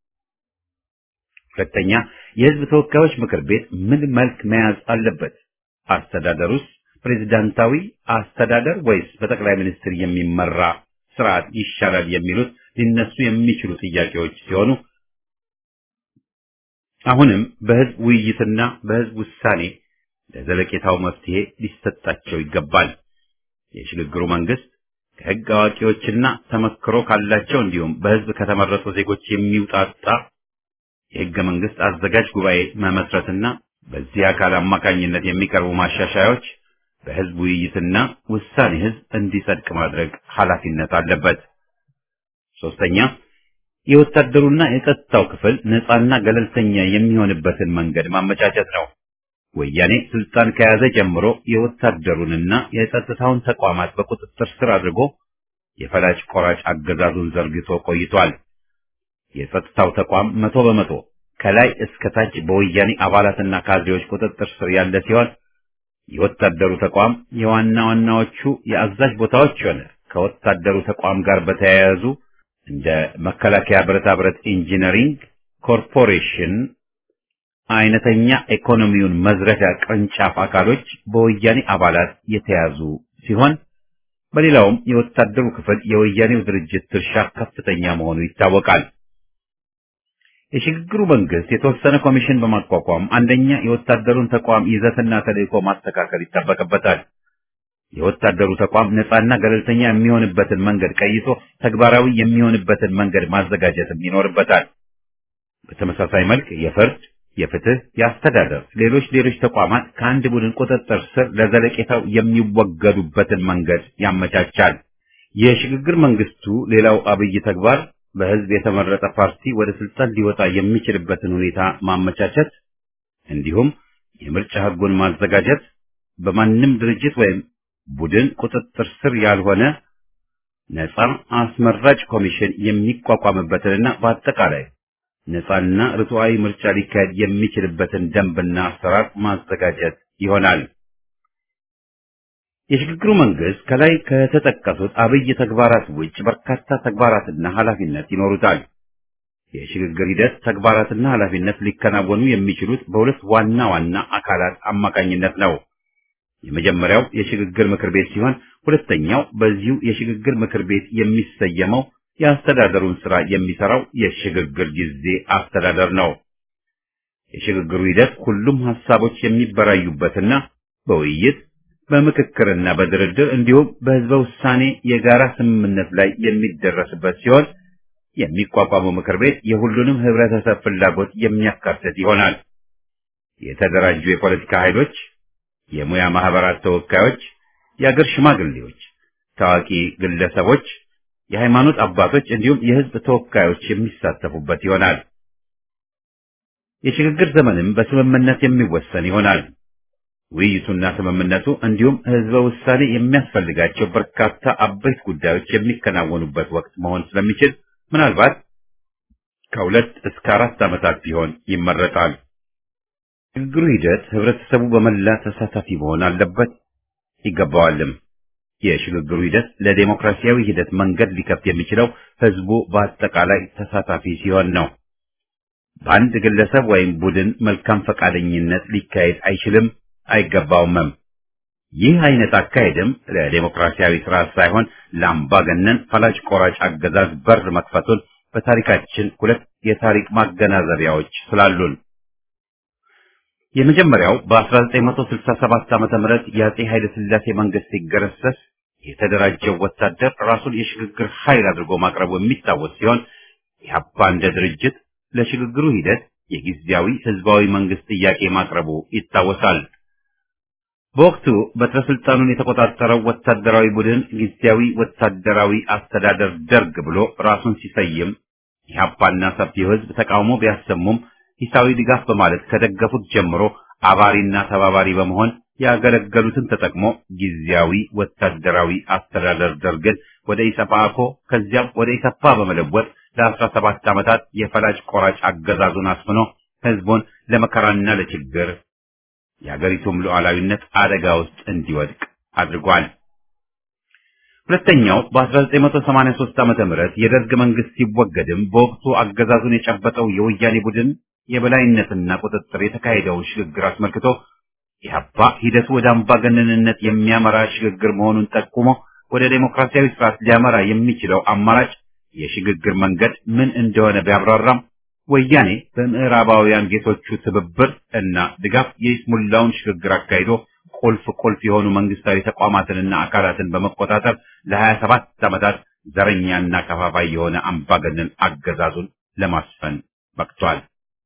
ሁለተኛ፣ የህዝብ ተወካዮች ምክር ቤት ምን መልክ መያዝ አለበት? አስተዳደሩስ ፕሬዝዳንታዊ አስተዳደር ወይስ በጠቅላይ ሚኒስትር የሚመራ ስርዓት ይሻላል የሚሉት ሊነሱ የሚችሉ ጥያቄዎች ሲሆኑ አሁንም በህዝብ ውይይትና በህዝብ ውሳኔ ለዘለቄታው መፍትሄ ሊሰጣቸው ይገባል። የሽግግሩ መንግስት ከህግ አዋቂዎችና ተመክሮ ካላቸው እንዲሁም በህዝብ ከተመረጡ ዜጎች የሚውጣጣ የህገ መንግስት አዘጋጅ ጉባኤ መመስረትና በዚህ አካል አማካኝነት የሚቀርቡ ማሻሻያዎች በህዝብ ውይይትና ውሳኔ ህዝብ እንዲጸድቅ ማድረግ ኃላፊነት አለበት። ሶስተኛ የወታደሩና የጸጥታው ክፍል ነፃና ገለልተኛ የሚሆንበትን መንገድ ማመቻቸት ነው። ወያኔ ስልጣን ከያዘ ጀምሮ የወታደሩንና የጸጥታውን ተቋማት በቁጥጥር ስር አድርጎ የፈላጭ ቆራጭ አገዛዙን ዘርግቶ ቆይቷል። የጸጥታው ተቋም መቶ በመቶ ከላይ እስከ ታች በወያኔ አባላትና ካድሬዎች ቁጥጥር ስር ያለ ሲሆን የወታደሩ ተቋም የዋና ዋናዎቹ የአዛዥ ቦታዎች ሆነ ከወታደሩ ተቋም ጋር በተያያዙ እንደ መከላከያ ብረታ ብረት ኢንጂነሪንግ ኮርፖሬሽን አይነተኛ ኢኮኖሚውን መዝረፊያ ቅርንጫፍ አካሎች በወያኔ አባላት የተያዙ ሲሆን በሌላውም የወታደሩ ክፍል የወያኔው ድርጅት ድርሻ ከፍተኛ መሆኑ ይታወቃል። የሽግግሩ መንግስት የተወሰነ ኮሚሽን በማቋቋም አንደኛ የወታደሩን ተቋም ይዘትና ተልእኮ ማስተካከል ይጠበቅበታል። የወታደሩ ተቋም ነፃና ገለልተኛ የሚሆንበትን መንገድ ቀይሶ ተግባራዊ የሚሆንበትን መንገድ ማዘጋጀትም ይኖርበታል። በተመሳሳይ መልክ የፍርድ፣ የፍትህ፣ የአስተዳደር፣ ሌሎች ሌሎች ተቋማት ከአንድ ቡድን ቁጥጥር ስር ለዘለቄታው የሚወገዱበትን መንገድ ያመቻቻል። የሽግግር መንግስቱ ሌላው አብይ ተግባር በህዝብ የተመረጠ ፓርቲ ወደ ስልጣን ሊወጣ የሚችልበትን ሁኔታ ማመቻቸት እንዲሁም የምርጫ ህጉን ማዘጋጀት በማንም ድርጅት ወይም ቡድን ቁጥጥር ስር ያልሆነ ነፃ አስመራጭ ኮሚሽን የሚቋቋምበትንና በአጠቃላይ ነፃና ርቱዓዊ ምርጫ ሊካሄድ የሚችልበትን ደንብና አሰራር ማዘጋጀት ይሆናል። የሽግግሩ መንግስት ከላይ ከተጠቀሱት አብይ ተግባራት ውጭ በርካታ ተግባራትና ኃላፊነት ይኖሩታል። የሽግግር ሂደት ተግባራትና ኃላፊነት ሊከናወኑ የሚችሉት በሁለት ዋና ዋና አካላት አማካኝነት ነው። የመጀመሪያው የሽግግር ምክር ቤት ሲሆን ሁለተኛው በዚሁ የሽግግር ምክር ቤት የሚሰየመው የአስተዳደሩን ስራ የሚሰራው የሽግግር ጊዜ አስተዳደር ነው። የሽግግሩ ሂደት ሁሉም ሀሳቦች የሚበራዩበትና በውይይት በምክክርና በድርድር እንዲሁም በህዝበ ውሳኔ የጋራ ስምምነት ላይ የሚደረስበት ሲሆን የሚቋቋመው ምክር ቤት የሁሉንም ህብረተሰብ ፍላጎት የሚያካትት ይሆናል። የተደራጁ የፖለቲካ ኃይሎች፣ የሙያ ማህበራት ተወካዮች፣ የአገር ሽማግሌዎች፣ ታዋቂ ግለሰቦች፣ የሃይማኖት አባቶች እንዲሁም የህዝብ ተወካዮች የሚሳተፉበት ይሆናል። የሽግግር ዘመንም በስምምነት የሚወሰን ይሆናል። ውይይቱና ስምምነቱ እንዲሁም ህዝበ ውሳኔ የሚያስፈልጋቸው በርካታ አበይት ጉዳዮች የሚከናወኑበት ወቅት መሆን ስለሚችል ምናልባት ከሁለት እስከ አራት ዓመታት ቢሆን ይመረጣል። ሽግግሩ ሂደት ህብረተሰቡ በመላ ተሳታፊ መሆን አለበት ይገባዋልም። የሽግግሩ ሂደት ለዴሞክራሲያዊ ሂደት መንገድ ሊከፍት የሚችለው ህዝቡ በአጠቃላይ ተሳታፊ ሲሆን ነው። በአንድ ግለሰብ ወይም ቡድን መልካም ፈቃደኝነት ሊካሄድ አይችልም አይገባውምም። ይህ አይነት አካሄድም ለዴሞክራሲያዊ ስርዓት ሳይሆን ለአምባገነን ፈላጭ ቆራጭ አገዛዝ በር መክፈቱን በታሪካችን ሁለት የታሪክ ማገናዘቢያዎች ስላሉን የመጀመሪያው በ1967 ዓመተ ምህረት የአጼ ኃይለ ሥላሴ መንግስት ሲገረሰስ የተደራጀው ወታደር ራሱን የሽግግር ኃይል አድርጎ ማቅረቡ የሚታወስ ሲሆን ኢህአፓ እንደ ድርጅት ለሽግግሩ ሂደት የጊዜያዊ ህዝባዊ መንግስት ጥያቄ ማቅረቡ ይታወሳል። በወቅቱ በትረ ስልጣኑን የተቆጣጠረው ወታደራዊ ቡድን ጊዜያዊ ወታደራዊ አስተዳደር ደርግ ብሎ ራሱን ሲሰይም ኢህአፓና ሰፊው ህዝብ ተቃውሞ ቢያሰሙም ሂሳዊ ድጋፍ በማለት ከደገፉት ጀምሮ አባሪና ተባባሪ በመሆን ያገለገሉትን ተጠቅሞ ጊዜያዊ ወታደራዊ አስተዳደር ደርግን ወደ ኢሰፓኮ ከዚያም ወደ ኢሰፓ በመለወጥ ለአስራ ሰባት ዓመታት የፈላጭ ቆራጭ አገዛዙን አስፍኖ ህዝቡን ለመከራና ለችግር የአገሪቱም ሉዓላዊነት አደጋ ውስጥ እንዲወድቅ አድርጓል። ሁለተኛው በ1983 ዓመተ ምህረት የደርግ መንግስት ሲወገድም በወቅቱ አገዛዙን የጨበጠው የወያኔ ቡድን የበላይነትና ቁጥጥር የተካሄደውን ሽግግር አስመልክቶ ኢህአፓ ሂደቱ ወደ አምባገነንነት የሚያመራ ሽግግር መሆኑን ጠቁሞ ወደ ዴሞክራሲያዊ ስርዓት ሊያመራ የሚችለው አማራጭ የሽግግር መንገድ ምን እንደሆነ ቢያብራራም ወያኔ በምዕራባውያን ጌቶቹ ትብብር እና ድጋፍ የይስሙላውን ሽግግር አካሂዶ ቁልፍ ቁልፍ የሆኑ መንግስታዊ ተቋማትንና አካላትን በመቆጣጠር ለሀያ ሰባት ዓመታት ዘረኛና ከፋፋይ የሆነ አምባገነን አገዛዙን ለማስፈን በቅቷል።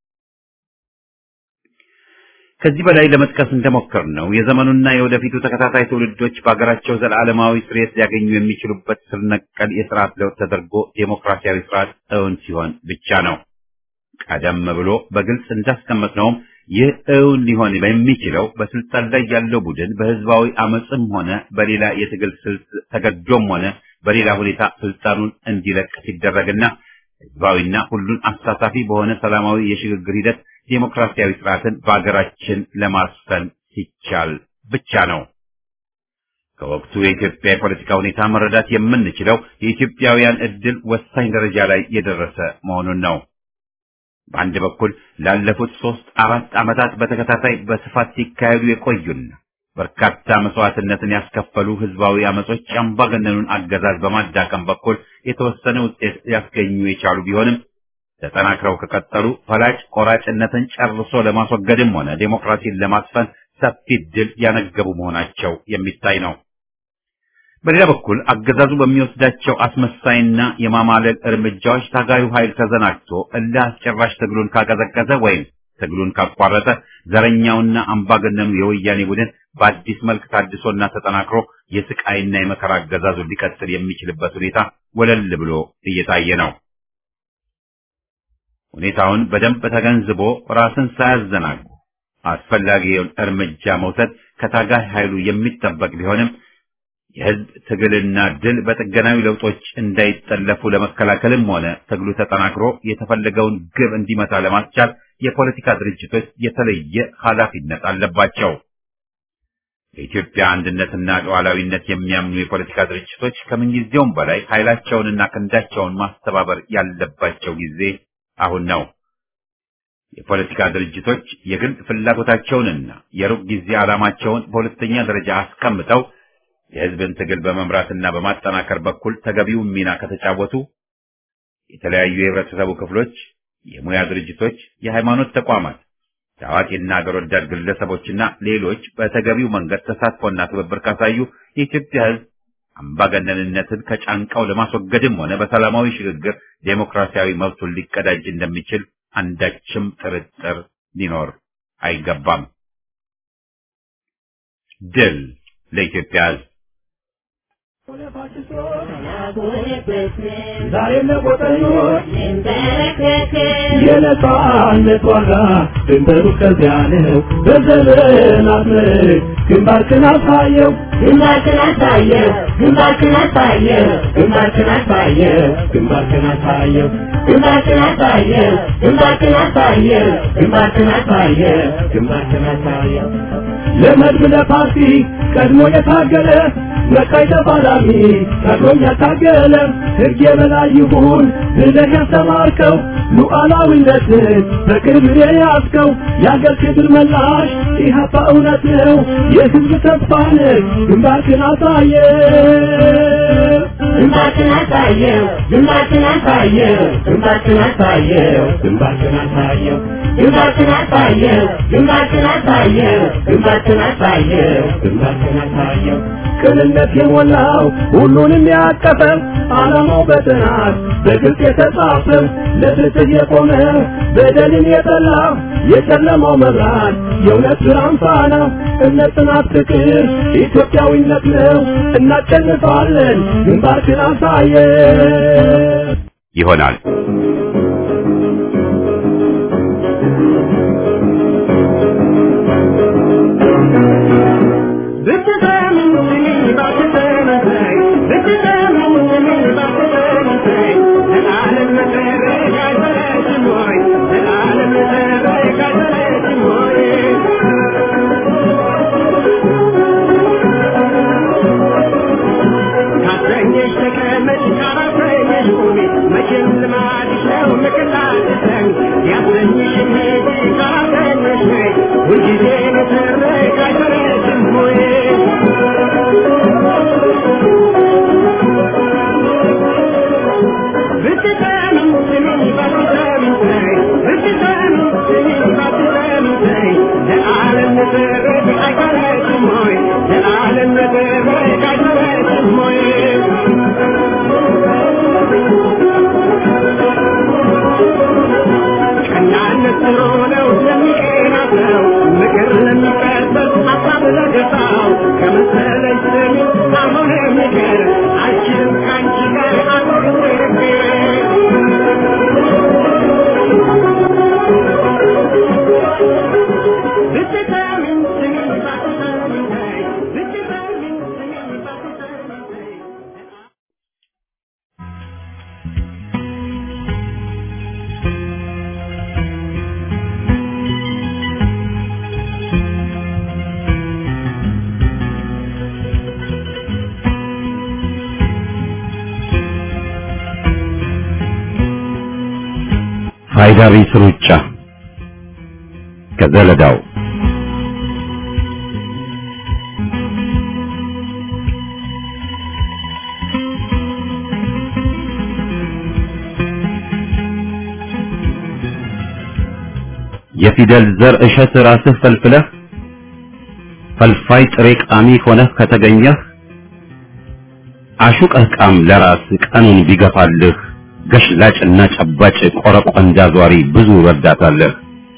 ከዚህ በላይ ለመጥቀስ እንደሞከር ነው የዘመኑና የወደፊቱ ተከታታይ ትውልዶች በሀገራቸው ዘላለማዊ ስርየት ሊያገኙ የሚችሉበት ስር ነቀል የስርዓት ለውጥ ተደርጎ ዴሞክራሲያዊ ስርዓት እውን ሲሆን ብቻ ነው። ቀደም ብሎ በግልጽ እንዳስቀመጥነውም ይህ እውን ሊሆን በሚችለው በስልጣን ላይ ያለው ቡድን በህዝባዊ አመፅም ሆነ በሌላ የትግል ስልት ተገዶም ሆነ በሌላ ሁኔታ ስልጣኑን እንዲለቅ ሲደረግና ህዝባዊና ሁሉን አሳታፊ በሆነ ሰላማዊ የሽግግር ሂደት ዴሞክራሲያዊ ስርዓትን በአገራችን ለማስፈን ሲቻል ብቻ ነው። ከወቅቱ የኢትዮጵያ የፖለቲካ ሁኔታ መረዳት የምንችለው የኢትዮጵያውያን እድል ወሳኝ ደረጃ ላይ የደረሰ መሆኑን ነው። በአንድ በኩል ላለፉት ሶስት አራት ዓመታት በተከታታይ በስፋት ሲካሄዱ የቆዩና በርካታ መስዋዕትነትን ያስከፈሉ ህዝባዊ አመጾች አምባገነኑን አገዛዝ በማዳከም በኩል የተወሰነ ውጤት ሊያስገኙ የቻሉ ቢሆንም ተጠናክረው ከቀጠሉ ፈላጭ ቆራጭነትን ጨርሶ ለማስወገድም ሆነ ዴሞክራሲን ለማስፈን ሰፊ ድል ያነገቡ መሆናቸው የሚታይ ነው። በሌላ በኩል አገዛዙ በሚወስዳቸው አስመሳይና የማማለል እርምጃዎች ታጋዩ ኃይል ተዘናግቶ እልህ አስጨራሽ ትግሉን ካቀዘቀዘ ወይም ትግሉን ካቋረጠ ዘረኛውና አምባገነኑ የወያኔ ቡድን በአዲስ መልክ ታድሶና ተጠናክሮ የስቃይና የመከራ አገዛዙን ሊቀጥል የሚችልበት ሁኔታ ወለል ብሎ እየታየ ነው። ሁኔታውን በደንብ ተገንዝቦ ራስን ሳያዘናጉ አስፈላጊውን እርምጃ መውሰድ ከታጋይ ኃይሉ የሚጠበቅ ቢሆንም የህዝብ ትግልና ድል በጥገናዊ ለውጦች እንዳይጠለፉ ለመከላከልም ሆነ ትግሉ ተጠናክሮ የተፈለገውን ግብ እንዲመታ ለማስቻል የፖለቲካ ድርጅቶች የተለየ ኃላፊነት አለባቸው። በኢትዮጵያ አንድነትና ሉዓላዊነት የሚያምኑ የፖለቲካ ድርጅቶች ከምንጊዜውም በላይ ኃይላቸውንና ክንዳቸውን ማስተባበር ያለባቸው ጊዜ አሁን ነው። የፖለቲካ ድርጅቶች የግል ፍላጎታቸውንና የሩቅ ጊዜ ዓላማቸውን በሁለተኛ ደረጃ አስቀምጠው የህዝብን ትግል በመምራትና በማጠናከር በኩል ተገቢውን ሚና ከተጫወቱ የተለያዩ የህብረተሰቡ ክፍሎች፣ የሙያ ድርጅቶች፣ የሃይማኖት ተቋማት፣ ታዋቂና አገር ወዳድ ግለሰቦችና ሌሎች በተገቢው መንገድ ተሳትፎና ትብብር ካሳዩ የኢትዮጵያ ህዝብ አምባገነንነትን ከጫንቃው ለማስወገድም ሆነ በሰላማዊ ሽግግር ዴሞክራሲያዊ መብቱን ሊቀዳጅ እንደሚችል አንዳችም ጥርጥር ሊኖር አይገባም። ድል ለኢትዮጵያ ህዝብ! ዛሬ ለቆጠኞች የነጻነት ዋጋ ድንበሩ ከዚያ ነው። በዘመናት ምርክ ግንባርክን አሳየው ግንባርክን አሳየው ግንባርክን አሳየው ግንባርክን አሳየው ግንባርክን አሳየው ግንባርክን አሳየው ግንባርክን አሳየው ግንባርክን አሳየው ግንባርክን አሳየው ለመድብ ለፓርቲ ቀድሞ የታገለ መካይ ተፋላሚ ቀድሞም ያታገለ ሕግ የበላይ ይሁን ብለህ ያስተማርከው ሉዓላዊነትን በቅርብ የያዝከው የአገር ክብር መላሽ ኢህአፓ እውነት ነው የህዝብ ተስፋ ነህ ግንባርክን አሳየ ግንባርክን አሳየው ግንባርክን አሳየው ግንባርክን አሳየው ግንባርክን አሳየው ግንባርክን አሳየው ግንባርክን አሳየው ግንባርክን አሳየው ግንባርክን አሳየው ቅንነት የሞላው ሁሉንም ያቀፈው ዓላማው በጥናት በግልጽ የተጻፈው ለፍትህ የቆመ በደልን የጠላ የጨለማው መብራት የእውነት ብርሃን ፋና እምነት፣ ጽናት፣ ፍቅር ኢትዮጵያዊነት ነው። እናሸንፋለን። ግንባርክን አሳየ ይሆናል ፋይዳ ቢስ ሩጫ ከዘለዳው የፊደል ዘር እሸት ራስህ ፈልፍለህ ፈልፋይ ጥሬ ቃሚ ሆነህ ከተገኘህ አሹቀህ ቃም ለራስ ቀኑን ቢገፋልህ ገሽላጭና ጨባጭ ቆረቆንዳ ዟሪ ብዙ ረዳታለህ።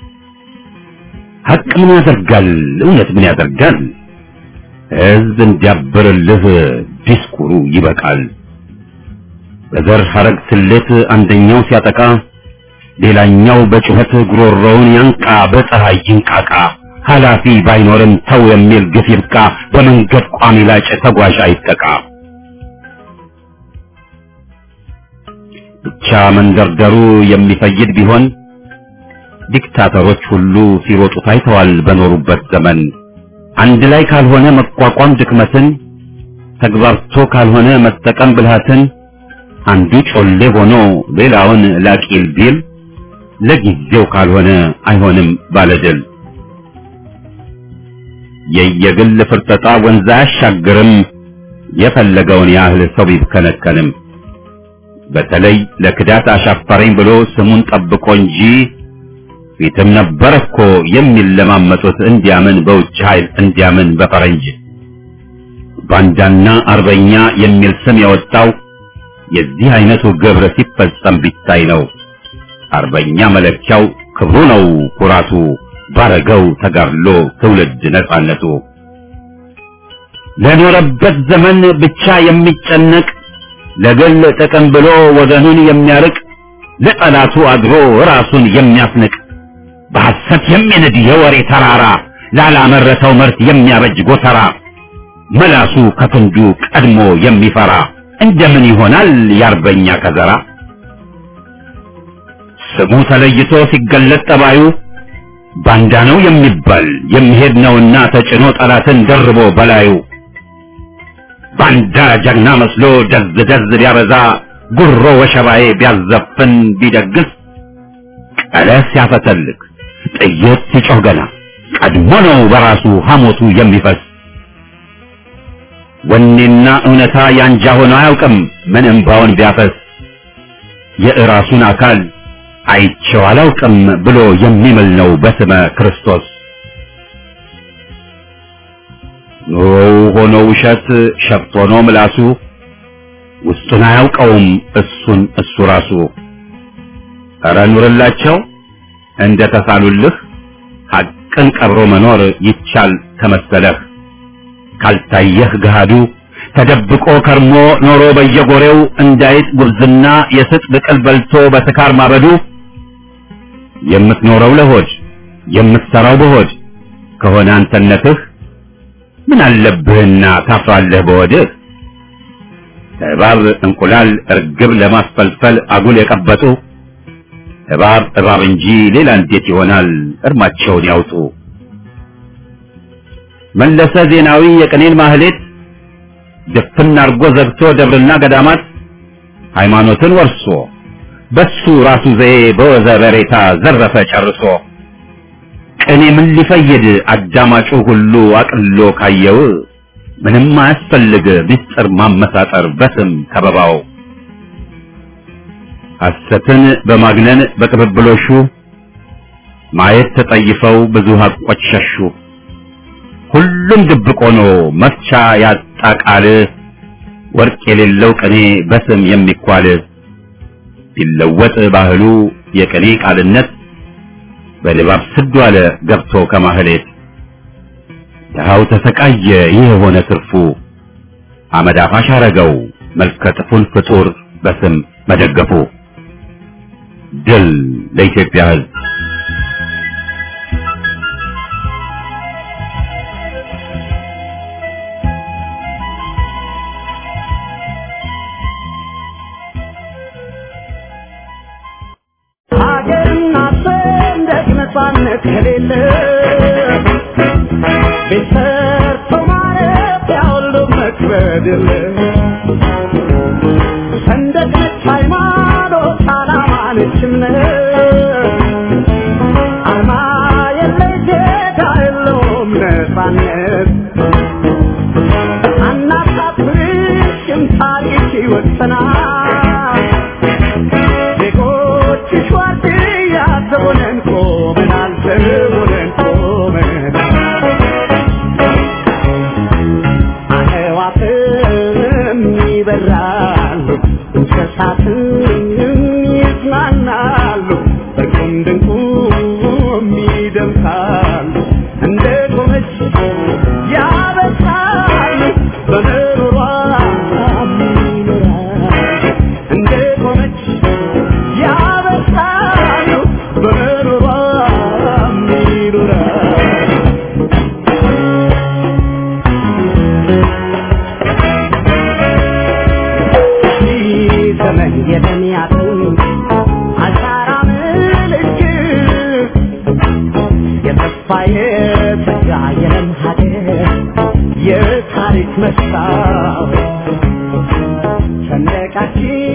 ሀቅ ምን ያደርጋል? እውነት ምን ያደርጋል? ሕዝብ እንዲያብርልህ ዲስኩሩ ይበቃል። በዘር ሐረግ ስሌት አንደኛው ሲያጠቃ ሌላኛው በጩኸት ጉሮሮውን ያንቃ፣ በፀሐይ ይንቃቃ። ኃላፊ ባይኖርም ተው የሚል ግፍ ይብቃ። በመንገድ ቋሚ ላጭ ተጓዥ አይጠቃ። ብቻ መንደርደሩ የሚፈይድ ቢሆን ዲክታተሮች ሁሉ ሲሮጡ ታይተዋል በኖሩበት ዘመን። አንድ ላይ ካልሆነ መቋቋም ድክመትን፣ ተግባርቶ ካልሆነ መጠቀም ብልሃትን፣ አንዱ ጮሌ ሆኖ ሌላውን ላቂል ቢል ለጊዜው ካልሆነ አይሆንም ባለድል። የየግል ፍርጠጣ ወንዝ አያሻግርም፣ የፈለገውን ያህል ሰው ቢብከነከንም። በተለይ ለክዳት አሻፈረኝ ብሎ ስሙን ጠብቆ እንጂ ፊትም ነበር እኮ የሚለማመጡት እንዲያምን በውጭ ኃይል እንዲያምን በፈረንጅ ባንዳና አርበኛ የሚል ስም የወጣው የዚህ አይነቱ ግብር ሲፈጸም ቢታይ ነው። አርበኛ መለኪያው ክብሩ ነው ኩራቱ፣ ባረገው ተጋድሎ ትውልድ ነጻነቱ። ለኖረበት ዘመን ብቻ የሚጨነቅ ለግል ጥቅም ብሎ ወገኑን የሚያርቅ ለጠላቱ አድሮ ራሱን የሚያስንቅ በሐሰት የሚንድ የወሬ ተራራ ላላመረተው ምርት የሚያበጅ ጎተራ መላሱ ከክንዱ ቀድሞ የሚፈራ እንደምን ይሆናል የአርበኛ ከዘራ? ስሙ ተለይቶ ሲገለጥ ጠባዩ ባንዳ ነው የሚባል የሚሄድ ነውና ተጭኖ ጠላትን ደርቦ በላዩ ባንዳ ጀግና መስሎ ደዝ ደዝ ቢያበዛ ጉሮ ወሸባዬ ቢያዘፍን ቢደግስ ቀለስ ሲያፈተልክ ጥይት ሲጮህ ገና ቀድሞ ነው በራሱ ሐሞቱ የሚፈስ ወኔና እውነታ ያንጃ ሆኖ አያውቅም ምን እምባውን ቢያፈስ የእራሱን አካል አይቼው አላውቅም ብሎ የሚምል ነው በስመ ክርስቶስ። ኑሮው ሆኖ ውሸት ሸፍት ሆኖ ምላሱ ውስጡን አያውቀውም እሱን እሱ ራሱ። ኧረ ኑርላቸው እንደ ተሳሉልህ ሐቅን ቀብሮ መኖር ይቻል ከመሰለህ ካልታየህ ገሃዱ ተደብቆ ከርሞ ኖሮ በየጎሬው እንዳይጥ ጉብዝና የስጥ ብቅል በልቶ በስካር ማበዱ የምትኖረው ለሆድ የምትሰራው በሆድ ከሆነ አንተነትህ ምን አለብህና ታፍራለህ በወድህ እባብ እንቁላል እርግብ ለማስፈልፈል አጉል የቀበጡ እባብ እባብ እንጂ ሌላ እንዴት ይሆናል እርማቸውን ያውጡ መለሰ ዜናዊ የቅኔን ማህሌት ድፍን አርጎ ዘግቶ ደብርና ገዳማት ሃይማኖትን ወርሶ በሱ ራሱ ዘዬ በወዘ በሬታ ዘረፈ ጨርሶ ቅኔ ምን ሊፈይድ አዳማጩ ሁሉ አቅሎ ካየው ምንም አያስፈልግ ምስጢር ማመሳጠር በስም ከበባው ሐሰትን በማግነን በቅብብሎሹ ማየት ተጠይፈው ብዙ ሀቆች ሸሹ ሁሉም ድብቅ ሆኖ መፍቻ ያጣ ቃል ወርቅ የሌለው ቅኔ በስም የሚኳል ቢለወጥ ባህሉ የቅኔ ቃልነት በልባብ ስዱ አለ ገብቶ ከማህሌት ድሃው ተሰቃየ ይህ የሆነ ትርፉ አመድ አፋሽ አረገው መልከ ጥፉን ፍጡር በስም መደገፉ ድል ለኢትዮጵያ ሕዝብ ሀገርና ሰንደቅ ነፃነት ከሌለ ቤት ሰርቶ ማረፊያ ሁሉ መክበድ የለ ሰንደቅ ነች ሃይማኖት ዓላማ ነች እምነት አርማ የለሽ ጌታ የለውም ነፃነት አናሳፍርሽም ታሪክ ይወሰናል ዜጎችሽ ዋርድያ ዘቦነን ቆመናል ዘቦነን ቆመናል አዕዋፍም ይበራሉ እንስሳትም ይዝናናሉ በቁም ድንቁም ይደምቃሉ እንደ ቆመች ያበሳሉ በምሮሯ ይኖራሉ እንደ ቆመች ያበሳሉ በምሮሯ ይኖራሉ ዘመን የተሚያቱ አሻራ ምልክት የተስፋ የተጋ የለም ሀገር የታሪክ መስታወት ሰንደቃችን